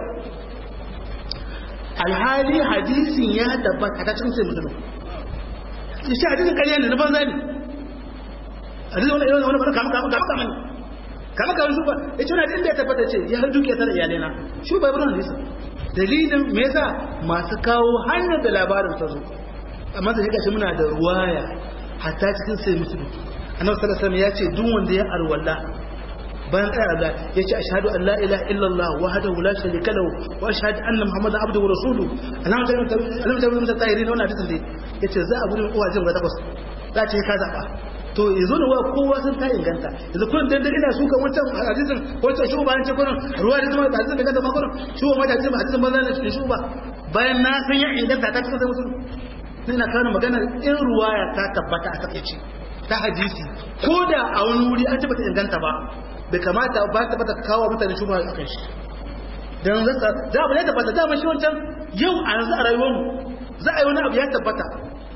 alhali hadisin ya tabbata ta cikin sai mutum shi hadisin ƙarya ne na banza ne hadisin wani wani wani kama kama kama kama ne kama kama su ba ya ce wani hadisin da ya tabbata ce ya har dukiya tara iyalai na shi ba ibrahim hadisin dalilin me yasa masu kawo hanyar da labarin ta zo amma da shi muna da ruwaya hatta cikin sai mutum annabi sallallahu alaihi wasallam ya ce duk wanda ya arwalla bayan tsaya da ya ce ashhadu an la ilaha illallah wahdahu la sharika lahu wa ashhadu anna muhammadan abduhu wa rasuluhu alamu ta alamu ta mutum tayirin wannan hadisin dai yace za a gudun uwa jin ga takwas za ce ka zaba to yanzu ne wa kowa sun ta inganta yanzu kun dan ina su kan wancan hadisin wancan shi ba an ce kullun ruwa da zama hadisin da kanta ma kullun shi ba hadisin ba hadisin banza ne shi ba bayan na san ya inganta ta cikin mutum ina kana magana in ruwaya ta tabbata a takeici ta hadisi ko da a wani wuri an tabbata inganta ba bai kamata ba ta bata kawo mutane shubha a kan shi dan zaka da abu ne tabbata da shi wancan yau a yanzu a rayuwar mu za a yi wani abu ya tabbata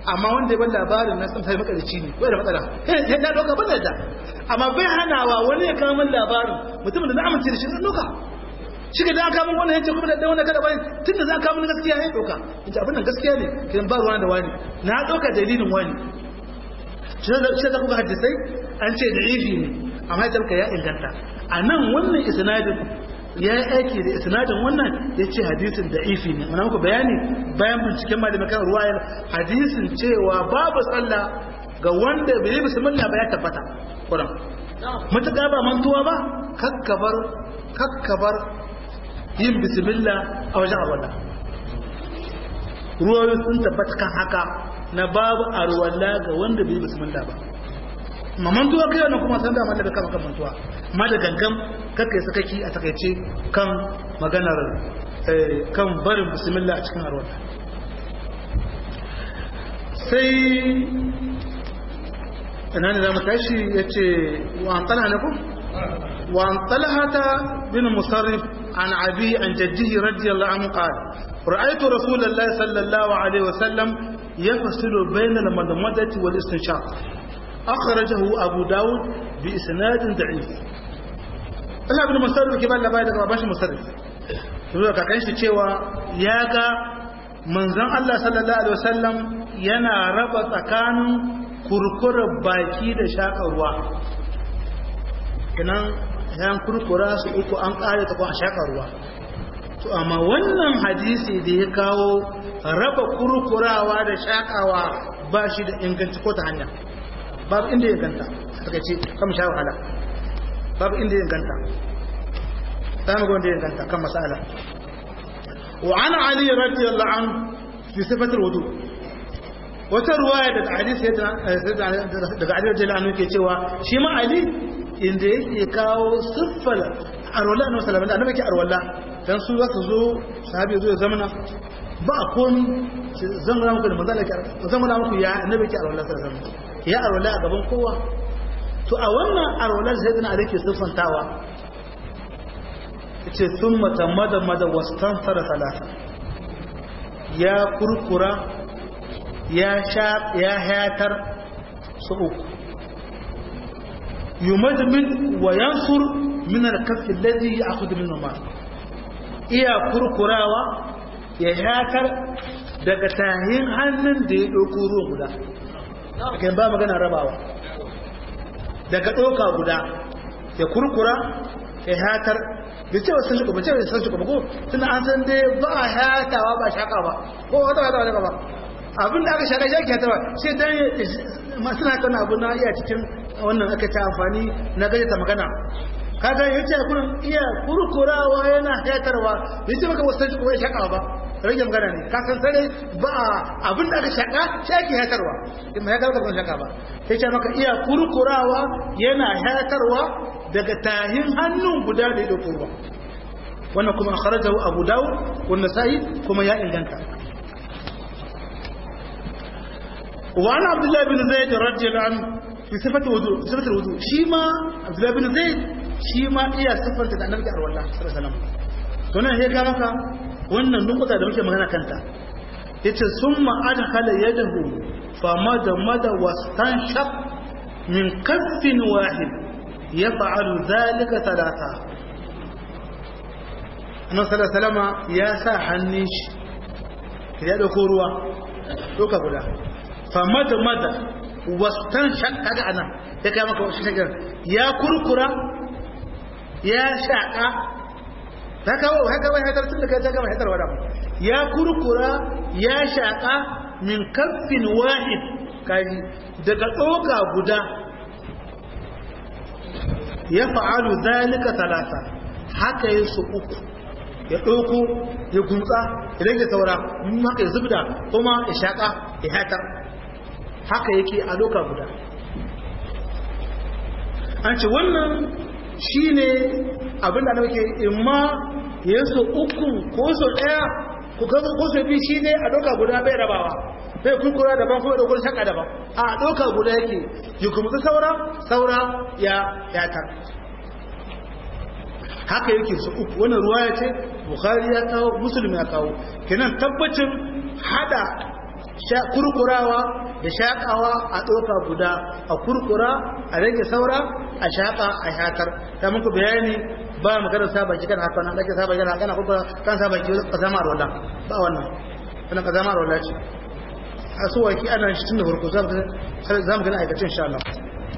amma wanda ya ban labarin na san sai makarici ne bai da matsala sai da doka ban da amma bai hanawa wani ya kawo min labarin mutumin da na amince da shi zan doka shi ga dan kamun wannan yace kuma da wannan kada bane tunda za ka mun gaskiya ya doka yace abin nan gaskiya ne kin ba ruwa da wani na doka dalilin wani shi da shi da kuka hadisai an ce da ifi ne amma ya ya inganta a nan wannan isnadin ya yi aiki da isnadin wannan ya ce hadisin da ifi ne mana muku bayani bayan binciken malamin kan ruwayar hadisin cewa babu sallah ga wanda bai yi bismillah ba ya tabbata kuran matuƙa ba mantuwa ba kakkabar kakkabar yin bismillah a wajen arwala ruwayoyi sun tabbata kan haka na babu arwala ga wanda bai yi bismillah ba ma mantuwa kai wannan kuma san da mallaka da kama kan mantuwa amma da gangan kakai sakaki a takaice kan maganar kan barin bismillah a cikin arwala sai ina ne za mu tashi ya ce wa an talha na ku wa an talhata bin musarrif an abi an jaddihi radiyallahu anhu qala ra'aytu rasulullahi sallallahu alaihi wasallam yafsilu bayna al-madmadati wal istinshaq akhrajahu abu daud bi isnad da'if Allah ibn musarrif ke ba labari daga babashi musarrif zuwa kakan shi cewa ya ga manzon Allah sallallahu alaihi wasallam yana raba tsakanin kurkurar baki da shaƙar ruwa kinan yan kurkura su uku an ƙare ta kuma shaƙar ruwa to amma wannan hadisi da ya kawo raba kurkurawa da shaƙawa ba shi da inganci ko ta hanya babu inda ya ganta suka ce kama sha wahala babu inda ya ganta ta maga wanda ya ganta kan masala wa ana ali radiyallahu anhu fi sifatul wudu wata ruwaya daga hadisi daga Ali radiyallahu anhu ke cewa shi ma Ali inda yake kawo siffar arwala na sallallahu alaihi wasallam arwala dan su za su zo sahabi zo ya zamana ba komi zan ga muku da manzala ke zan ga muku ya annabi ke arwala sallallahu alaihi wasallam ya arwala a gaban kowa to a wannan arwala sai dana Ali ke siffantawa yace thumma tamada mada wastanfara salasa ya kurkura ya sha ya hayatar su uku yumadmin wa yansur min al-kaff alladhi ya'khudhu min al iya kurkurawa ya hayatar daga tahin hannun da ya dauko ruwan guda kai ba magana rabawa daga doka guda ya kurkura ya hayatar da cewa sun shiga ba cewa sun shiga ba ko tun an san dai ba a hayatawa ba shaka ba ko wata wata wata ba abin da aka shaka shaki ta ba sai dan masu na kana abu na iya cikin wannan aka ta amfani na gaje ta magana kaga yace kullun iya kurkurawa yana hayatarwa yace maka wasu shi ko ya shaka ba rage magana ne ka san sare ba abin da aka shaka shaki hayatarwa in mai ga ba shaka ba sai ce maka iya kurkurawa yana hayatarwa daga tahin hannun guda da ya dauko ba wannan kuma akhrajahu abu dawud wa nasa'i kuma ya inganta وعن عبد الله بن زيد رضي الله عنه في صفة الوضوء صفة الوضوء شيما عبد الله بن زيد شيما إيا صفة النبي صلى الله عليه وسلم to nan ya ga maka wannan nukuta da muke magana kanta yace summa adkhala yadahu fa mada mada wastanshaq min kaffin wahid yaf'alu dhalika thalatha annabi sallallahu alaihi wasallam ya sa hannun shi ya dauko ruwa doka guda famada mada wastan shakka da anan ya kai maka wasu shagar ya kurkura ya shaka ta kawo haka wai hatar tun da kai ta gama hatar wada ya kurkura ya shaka min kaffin wahid kaji daga tsoka guda ya fa'alu zalika talata haka yi su uku ya ɗauko ya gumtsa ya rage saura haka ya zubda kuma ya shaƙa ya hatar haka yake a loka guda an ce wannan shi ne abinda da muke imma ya so uku ko so ɗaya ko so biyu shi ne a loka guda bai rabawa bai kurkura daban kuma ɗaukar shaƙa daban a loka guda yake ya gumtsa saura saura ya yatar haka yake su uku wannan ruwa ya ce bukhari ya kawo musulmi ya kawo kenan tabbacin hada kurkurawa da shaƙawa a ɗoka guda a kurkura a rage saura a shaƙa a shakar ta muku bayani ba maganar sa baki kan haka nan ake sa baki kan kurkura kan sa baki kazama rola ba wannan wannan kazama rola ce a so waki ana shi tun da farko za mu gani aikacin insha Allah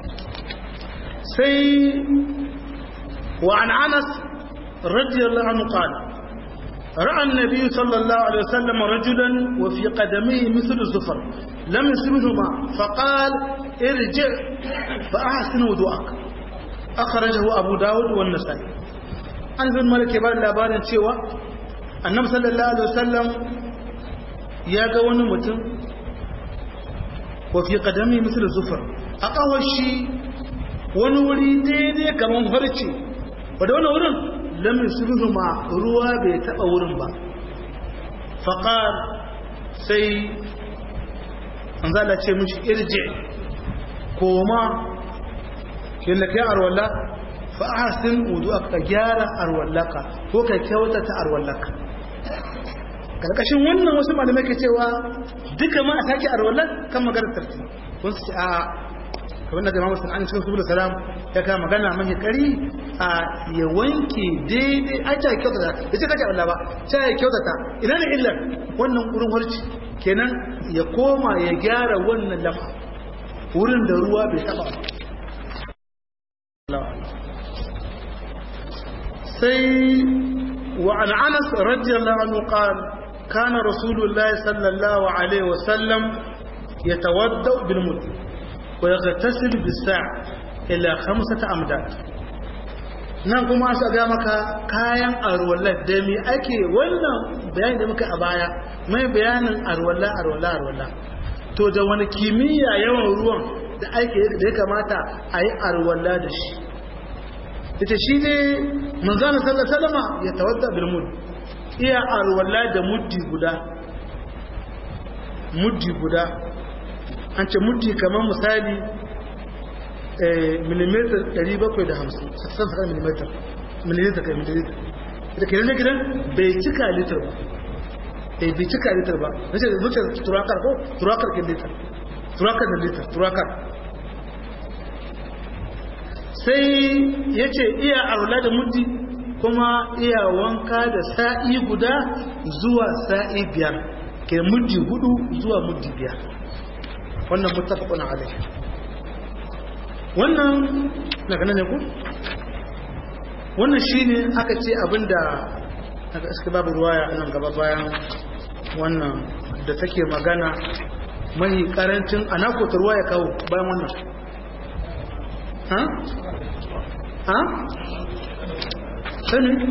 sai wa an anas radiyallahu anhu qala رأى النبي صلى الله عليه وسلم رجلا وفي قدميه مثل الزفر لم يسبهما فقال ارجع فأحسن وضوءك أخرجه أبو داود والنسائي عن ابن مالك يبان لابان cewa annabi sallallahu alaihi wasallam ya ga wani mutum wa fi qadami misal zufar a kawashi wani wuri daidai kaman harce wanda wannan wurin lam yusbihu ma ruwa bai taba wurin ba faqal sai an zala ce mishi irji koma kin kai arwalla fa ahsin wudu'aka gyara arwallaka ko ka kyautata arwallaka karkashin wannan wasu malamai ke cewa duka ma a sake arwallar kan maganar tarti kun su ce a kamar da jama'a sun an cikin subul salam ya kama magana mai kari a ya wanke daidai a ta kyautata da ce kace Allah ba sai ya kyautata ina ne illar wannan wurin harci kenan ya koma ya gyara wannan lafa wurin da ruwa bai taba sai wa an anas radiyallahu anhu qala كان رسول الله صلى الله عليه وسلم يتودع بالمد ويغتسل بالساع إلى خمسة أمداد nan kuma su ga maka kayan arwallar da me ake wannan bayani da muka a baya mai bayanin arwalla arwalla arwalla to da wani kimiyya yawan ruwan da ake da ya kamata a yi arwalla da shi ita shi ne manzana sallallahu alaihi wasallam ya tawadda bil mud iya arwalla da muddi guda muddi guda an ce muddi kamar misali millimeter 750 sassan sakar millimeter milliliter kai milliliter da ke rage gidan bai cika litar ba bai cika litar ba nace zuce turakar ko turakar ke litar turakar da litar turakar sai ya ce iya arwalla da muddi kuma iya wanka da sa'i guda zuwa sa'i biyar ke muddi hudu zuwa muddi biyar wannan mutafakun alai wannan na gane ne ku wannan shine aka ce abinda aka iska babu ruwaya a nan gaba bayan wannan da take magana mai karancin anakota ruwa ya kawo bayan wannan ha? ha? sani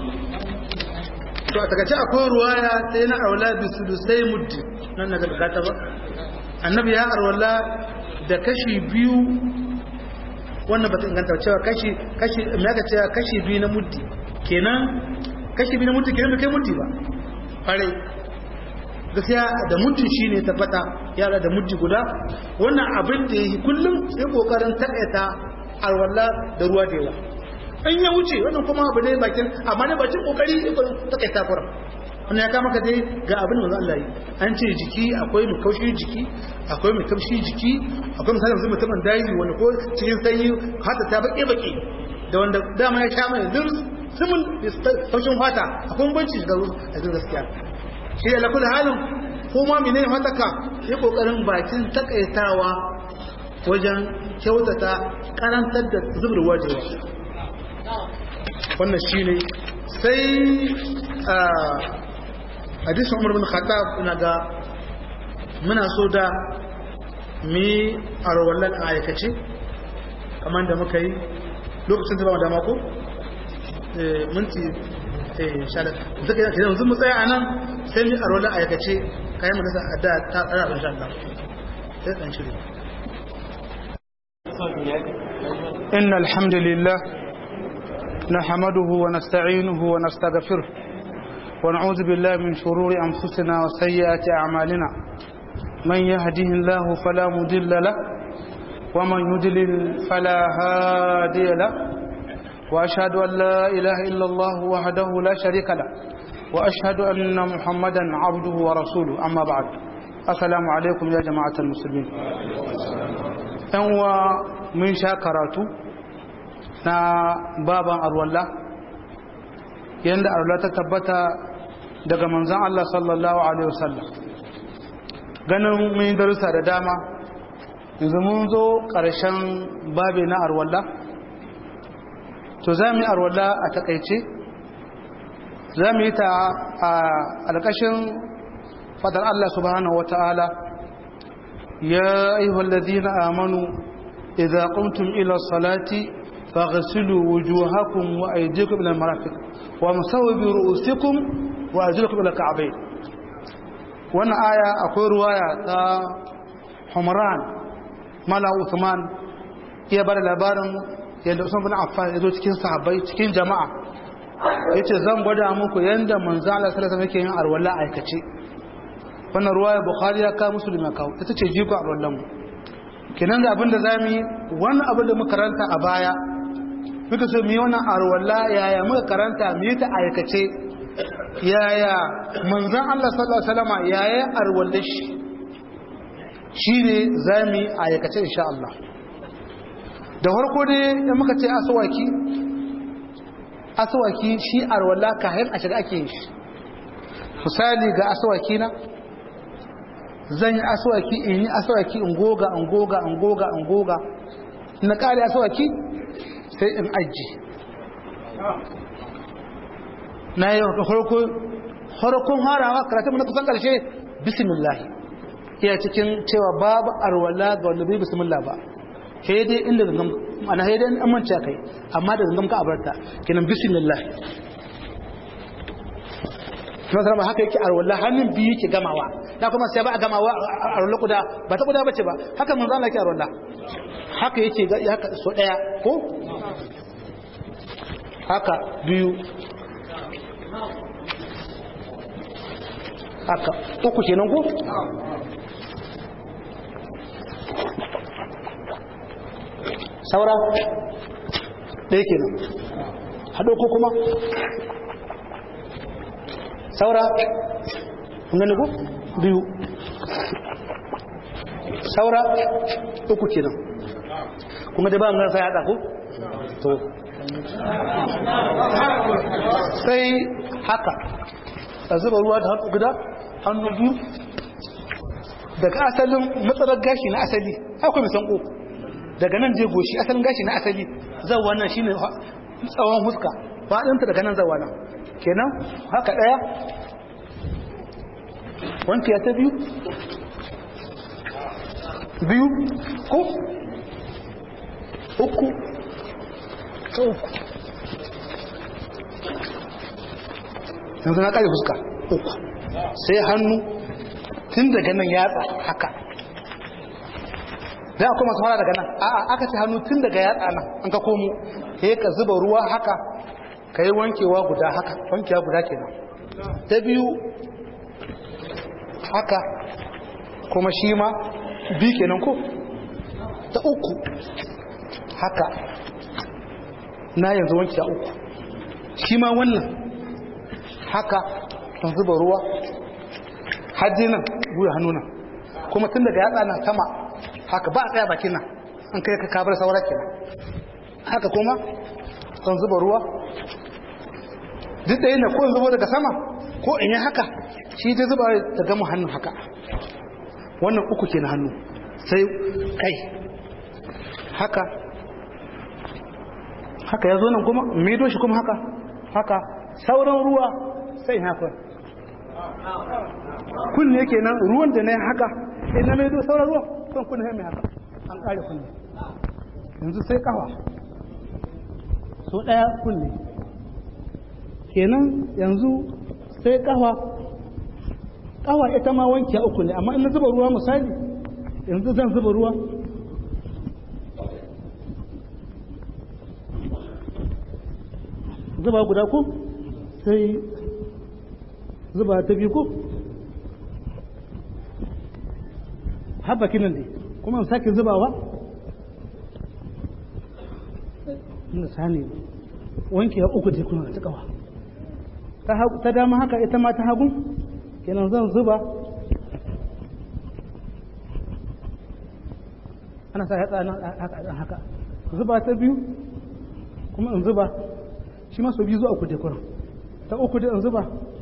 to a takaice akwai ruwaya ta yi na arwala bisu sai muddi nan na gagata ba annabi ya arwala da kashi biyu wannan ba ta inganta cewa kashi kashi me aka cewa kashi biyu na muddi kenan kashi biyu na muddi kenan bai kai muddi ba fare gaskiya da muddi shine tabbata yara da muddi guda wannan abin da yi kullum sai kokarin takaita arwala da ruwa da yawa in ya wuce wannan kuma abu ne bakin amma ne bakin kokari ta kai takura wannan ya kama ka dai ga abin da Allah yi an ce jiki akwai mai kaushi jiki akwai mai kaushi jiki akwai misali yanzu mutumin daji wani ko cikin sanyi hata ta baƙe baƙe da wanda dama ya sha mai dur simin kaushin fata akwai banci ga a zin gaskiya shi da lakul halin ko ma menene fataka ya kokarin bakin takaitawa wajen kyautata karantar da zubur wajewa wannan shi ne sai a hadisun umar bin khattab ina ga muna so da mi a rawallar a aikace kamar da muka yi lokacin zama da mako minti shalar zaka yi yanzu mu tsaya a nan sai mi a rawallar a aikace kayan mu nasa a da ta tsara a insha Allah sai ɗan shiri إن الحمد لله نحمده ونستعينه ونستغفره ونعوذ بالله من شرور أنفسنا وسيئات أعمالنا من يهده الله فلا مضل له ومن يضلل فلا هادي له وأشهد أن لا إله إلا الله وحده لا شريك له وأشهد أن محمدا عبده ورسوله أما بعد assalamu alaikum ya jama'atar musulmi yan uwa mun sha karatu na baban arwalla yadda arwalla ta tabbata daga manzan Allah sallallahu alaihi wasallam ganin mun darussa da dama yanzu mun zo ƙarshen babi na arwalla to za mu yi arwalla a takaice za mu yi ta a alƙashin fadar Allah subhanahu wa ta'ala ya ayyuhal ladina amanu idza qumtum ila salati faghsilu wujuhakum wa aydiyakum ila marafiq wa masawu bi ru'usikum wa arjulakum ila ka'bayn wannan aya akwai ruwaya ta Humran Mala Uthman ya bar labarin yadda Usman bin Affan ya zo cikin sahabbai cikin jama'a yace zan gwada muku yanda manzo Allah sallallahu alaihi wasallam yake yin arwala aikace wannan ruwaya bukhari ya kawo muslim ya kawo ita ce jiko a rollan mu kenan da abinda zamu yi wannan abin da muka karanta a baya muka so mu yi wannan arwalla yaya muka karanta mu yi ta aikace yaya manzon Allah sallallahu alaihi wasallam yaya arwalla shi shine zamu yi aikace insha Allah da farko dai da muka ce aswaki aswaki shi arwalla kayan a shiga ake yin shi misali ga aswaki na zan yi aswaki in yi aswaki in goga in goga in goga in goga na kare aswaki sai in aji na yi farko farkon harawa karatun na kusan karshe bismillah iya cikin cewa babu arwala ga wanda bai bismillah ba sai dai inda gangam ana sai dai an manta kai amma da gangam ka abarta kenan bismillah kuma sarama haka yake arwala hannun biyu yake gamawa da kuma sai ba a gamawa arwala kuda ba ta kuda bace ba haka mun zama yake arwala haka yake haka so daya ko haka biyu haka uku kenan ko saura ɗaya kenan haɗo ko kuma saura gani ko biyu saura uku kenan kuma da ba mu sai haɗa ko to sai haka a zuba ruwa da hannu guda hannu biyu daga asalin matsalar gashi na asali akwai mai sanko daga nan je goshi asalin gashi na asali zan wannan shine tsawon huska faɗinta daga nan zan wannan kenan haka ɗaya wanke ya ta biyu biyu ko uku ta uku yanzu na ƙari fuska uku sai hannu tun daga nan yatsa haka da kuma su fara daga nan a'a aka ce hannu tun daga yatsa nan an ka komo sai ka zuba ruwa haka ka yi wankewa guda haka wankewa guda kenan ta biyu haka kuma shi ma bi kenan ko ta uku haka na yanzu wanke a uku shi ma wannan haka kan zuba ruwa hajji nan guya hannu nan kuma tun daga yatsa nan sama haka ba a tsaya bakin nan an kai ka kabar saura kenan haka kuma kan zuba ruwa duk da yana ko in zubo daga sama ko in yi haka shi dai zuba ta gama hannun haka wannan uku ke na hannu sai kai haka haka ya zo nan kuma maido shi kuma haka haka sauran ruwa sai haka kunne kenan ruwan da na yi haka ina maido sauran ruwa kan kunne mai haka an kare kunne yanzu sai kawa so daya kunne kenan yanzu sai kawa kawa ita ma wanke uku ne amma in na zuba ruwa misali yanzu zan zuba ruwa zuba guda ko sai zuba ta biyu ko haɓa kinan dai kuma sake zubawa inda sani wanke uku ce kuna ta kawa ta dama haka ita ma ta hagun kenan zan zuba ana sa yatsa nan haka haka zuba ta biyu kuma in zuba shi ma so biyu zuwa uku dai kuran ta uku dai in zuba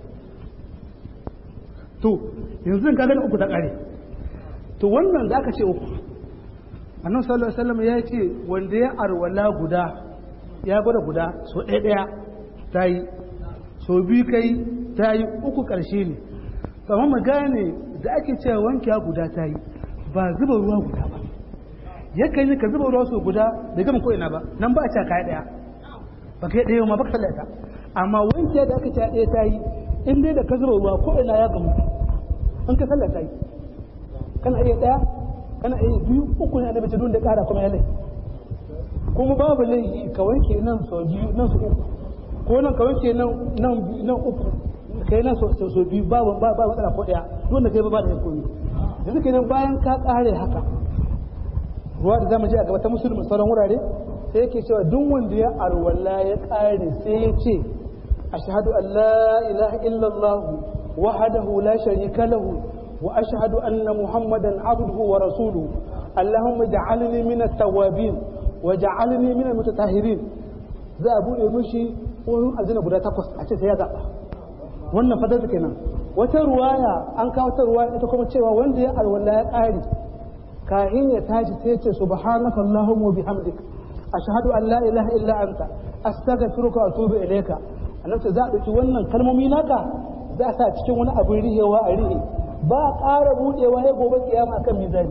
to yanzu ka gani uku ta kare to wannan da aka ce uku annan sallallahu alaihi wasallam ya ce wanda ya arwala guda ya gwada guda so ɗaya ɗaya ta yi so biyu kai ta yi uku ƙarshe ne kamar mu gane da ake cewa wankewa guda ta yi ba zuba ruwa guda ba yakan yi ka zuba ruwa so guda da gama ko ina ba nan ba a ce kai ɗaya ba kai ɗaya ma ba ka sallata amma wanke da aka ce ɗaya ta yi in dai da ka zuba ruwa ko ina ya gamu in ka sallata yi kana iya ɗaya kana iya biyu uku ne annabi tudun da ƙara kuma ya lai kuma babu laifi ka wanke nan sau biyu nan su uku ko nan ka wanke nan nan nan uku kai nan so so biyu babu ba ba matsala ko ɗaya duk da kai ba ba da komi yanzu kenan bayan ka ƙare haka ruwa da zamu je a gaba ta musulmi sauran wurare sai yake cewa duk wanda ya alwala ya ƙare sai ya ce ashhadu an la ilaha illallah wahdahu la sharika lahu وأشهد أن محمدا عبده ورسوله اللهم اجعلني من التوابين وجعلني من المتطهرين za a buɗe mishi wurin aljanna guda takwas a ce sai ya zaɓa wannan fadar da kenan wata ruwaya an kawo ta ruwaya ita kuma cewa wanda ya alwala ya ƙari kahin ya tashi sai ya ce subhanaka allahumma bihamdik ashhadu an la ilaha illa anta astaghfiruka wa atubu ilayka annabi za a ɗauki wannan kalmomi naka za a sa cikin wani abin rihewa a rihe ba ƙara buɗewa ya gobe kiyama kan mizani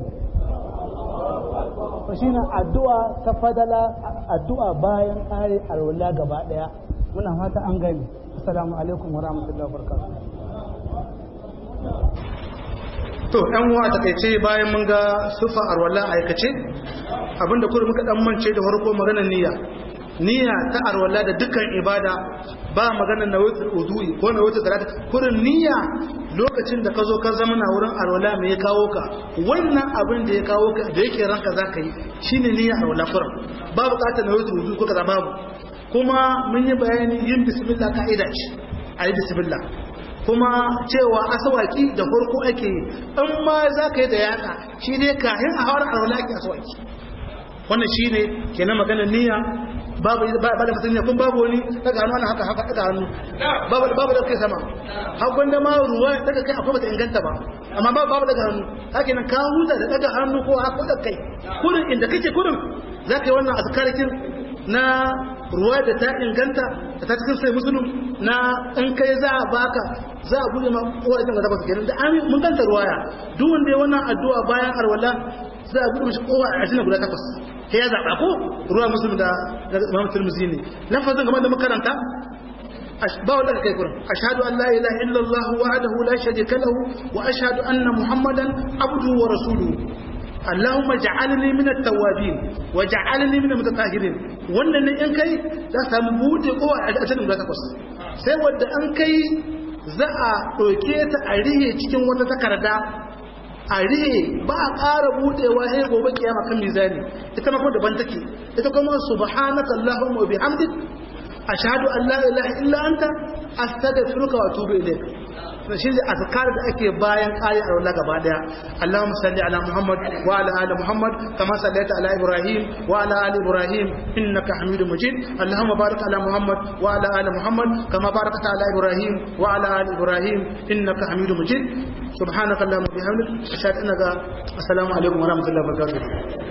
ba shi addu'a ta fadala addu'a bayan ƙare alwala gaba ɗaya muna fata an gani assalamu alaikum wa rahmatullahi wa barakatuh to ɗan uwa takaice bayan mun ga sufa arwala aikace abinda kuma muka dan mance da farko maganar niyya niyya ta arwala da dukkan ibada ba maganar na wutar uzuyi ko na wutar salata kurin niyya lokacin da ka zo ka zama na wurin arwala mai ya kawo ka wannan abin da ya kawo ka da yake ranka za ka yi shine niyya arwala kurin ba bukatar na wutar uzuyi ko kaza babu kuma mun yi bayani yin bismillah ka'ida ce a yi bismillah kuma cewa asawaki da farko ake yi in ma za ka yi da yatsa shi ne kayan a hawar arwala ake asawaki wannan shi ne kenan maganar niyya babu ba da mutum kun babu wani daga hannu ana haka haka daga hannu babu babu da kai sama hakon da ma ruwa daga kai akwai bata inganta ba amma babu babu daga hannu haka nan ka huta da daga hannu ko haka da kai kurin inda kake kurin za ka yi wannan azkarikin na ruwa da ta inganta da ta cikin sai musulun na in kai za a baka za a buɗe ma kowace ga takwas kenan da amin mun ganta ruwaya duk wanda ya wannan addu'a bayan arwala za a buɗe mashi kowa a cikin guda takwas sai ya zaɓa ko ruwa musulun da imam turmuzi ne lafazin kamar da makaranta ba wanda kai kurin ashhadu an la ilaha illallah wahdahu la sharika lahu wa ashhadu anna muhammadan abduhu wa rasuluhu اللهم اجعلني من التوابين واجعلني من المتطهرين wannan ne in kai za ka samu bude kowa a cikin guda takwas sai wanda an kai za a ɗauke ta a rihe cikin wata takarda a rihe ba a ƙara budewa sai gobe kiyama kan mizani ita ma kuma daban take ita kuma subhanaka allahumma wa bihamdik ashhadu an la ilaha illa anta astaghfiruka wa atubu ilayk shi ne azkar da ake bayan kayi a wala gaba daya Allahumma salli ala Muhammad wa ala ali Muhammad kama sallaita ala Ibrahim wa ala ali Ibrahim innaka Hamidum Majid Allahumma barik ala Muhammad wa ala ali Muhammad kama barakta ala Ibrahim wa ala ali Ibrahim innaka Hamidum Majid subhanaka Allahumma bihamdik ashhadu an la ilaha illa anta astaghfiruka wa atubu ilayk assalamu alaikum wa rahmatullahi wa barakatuh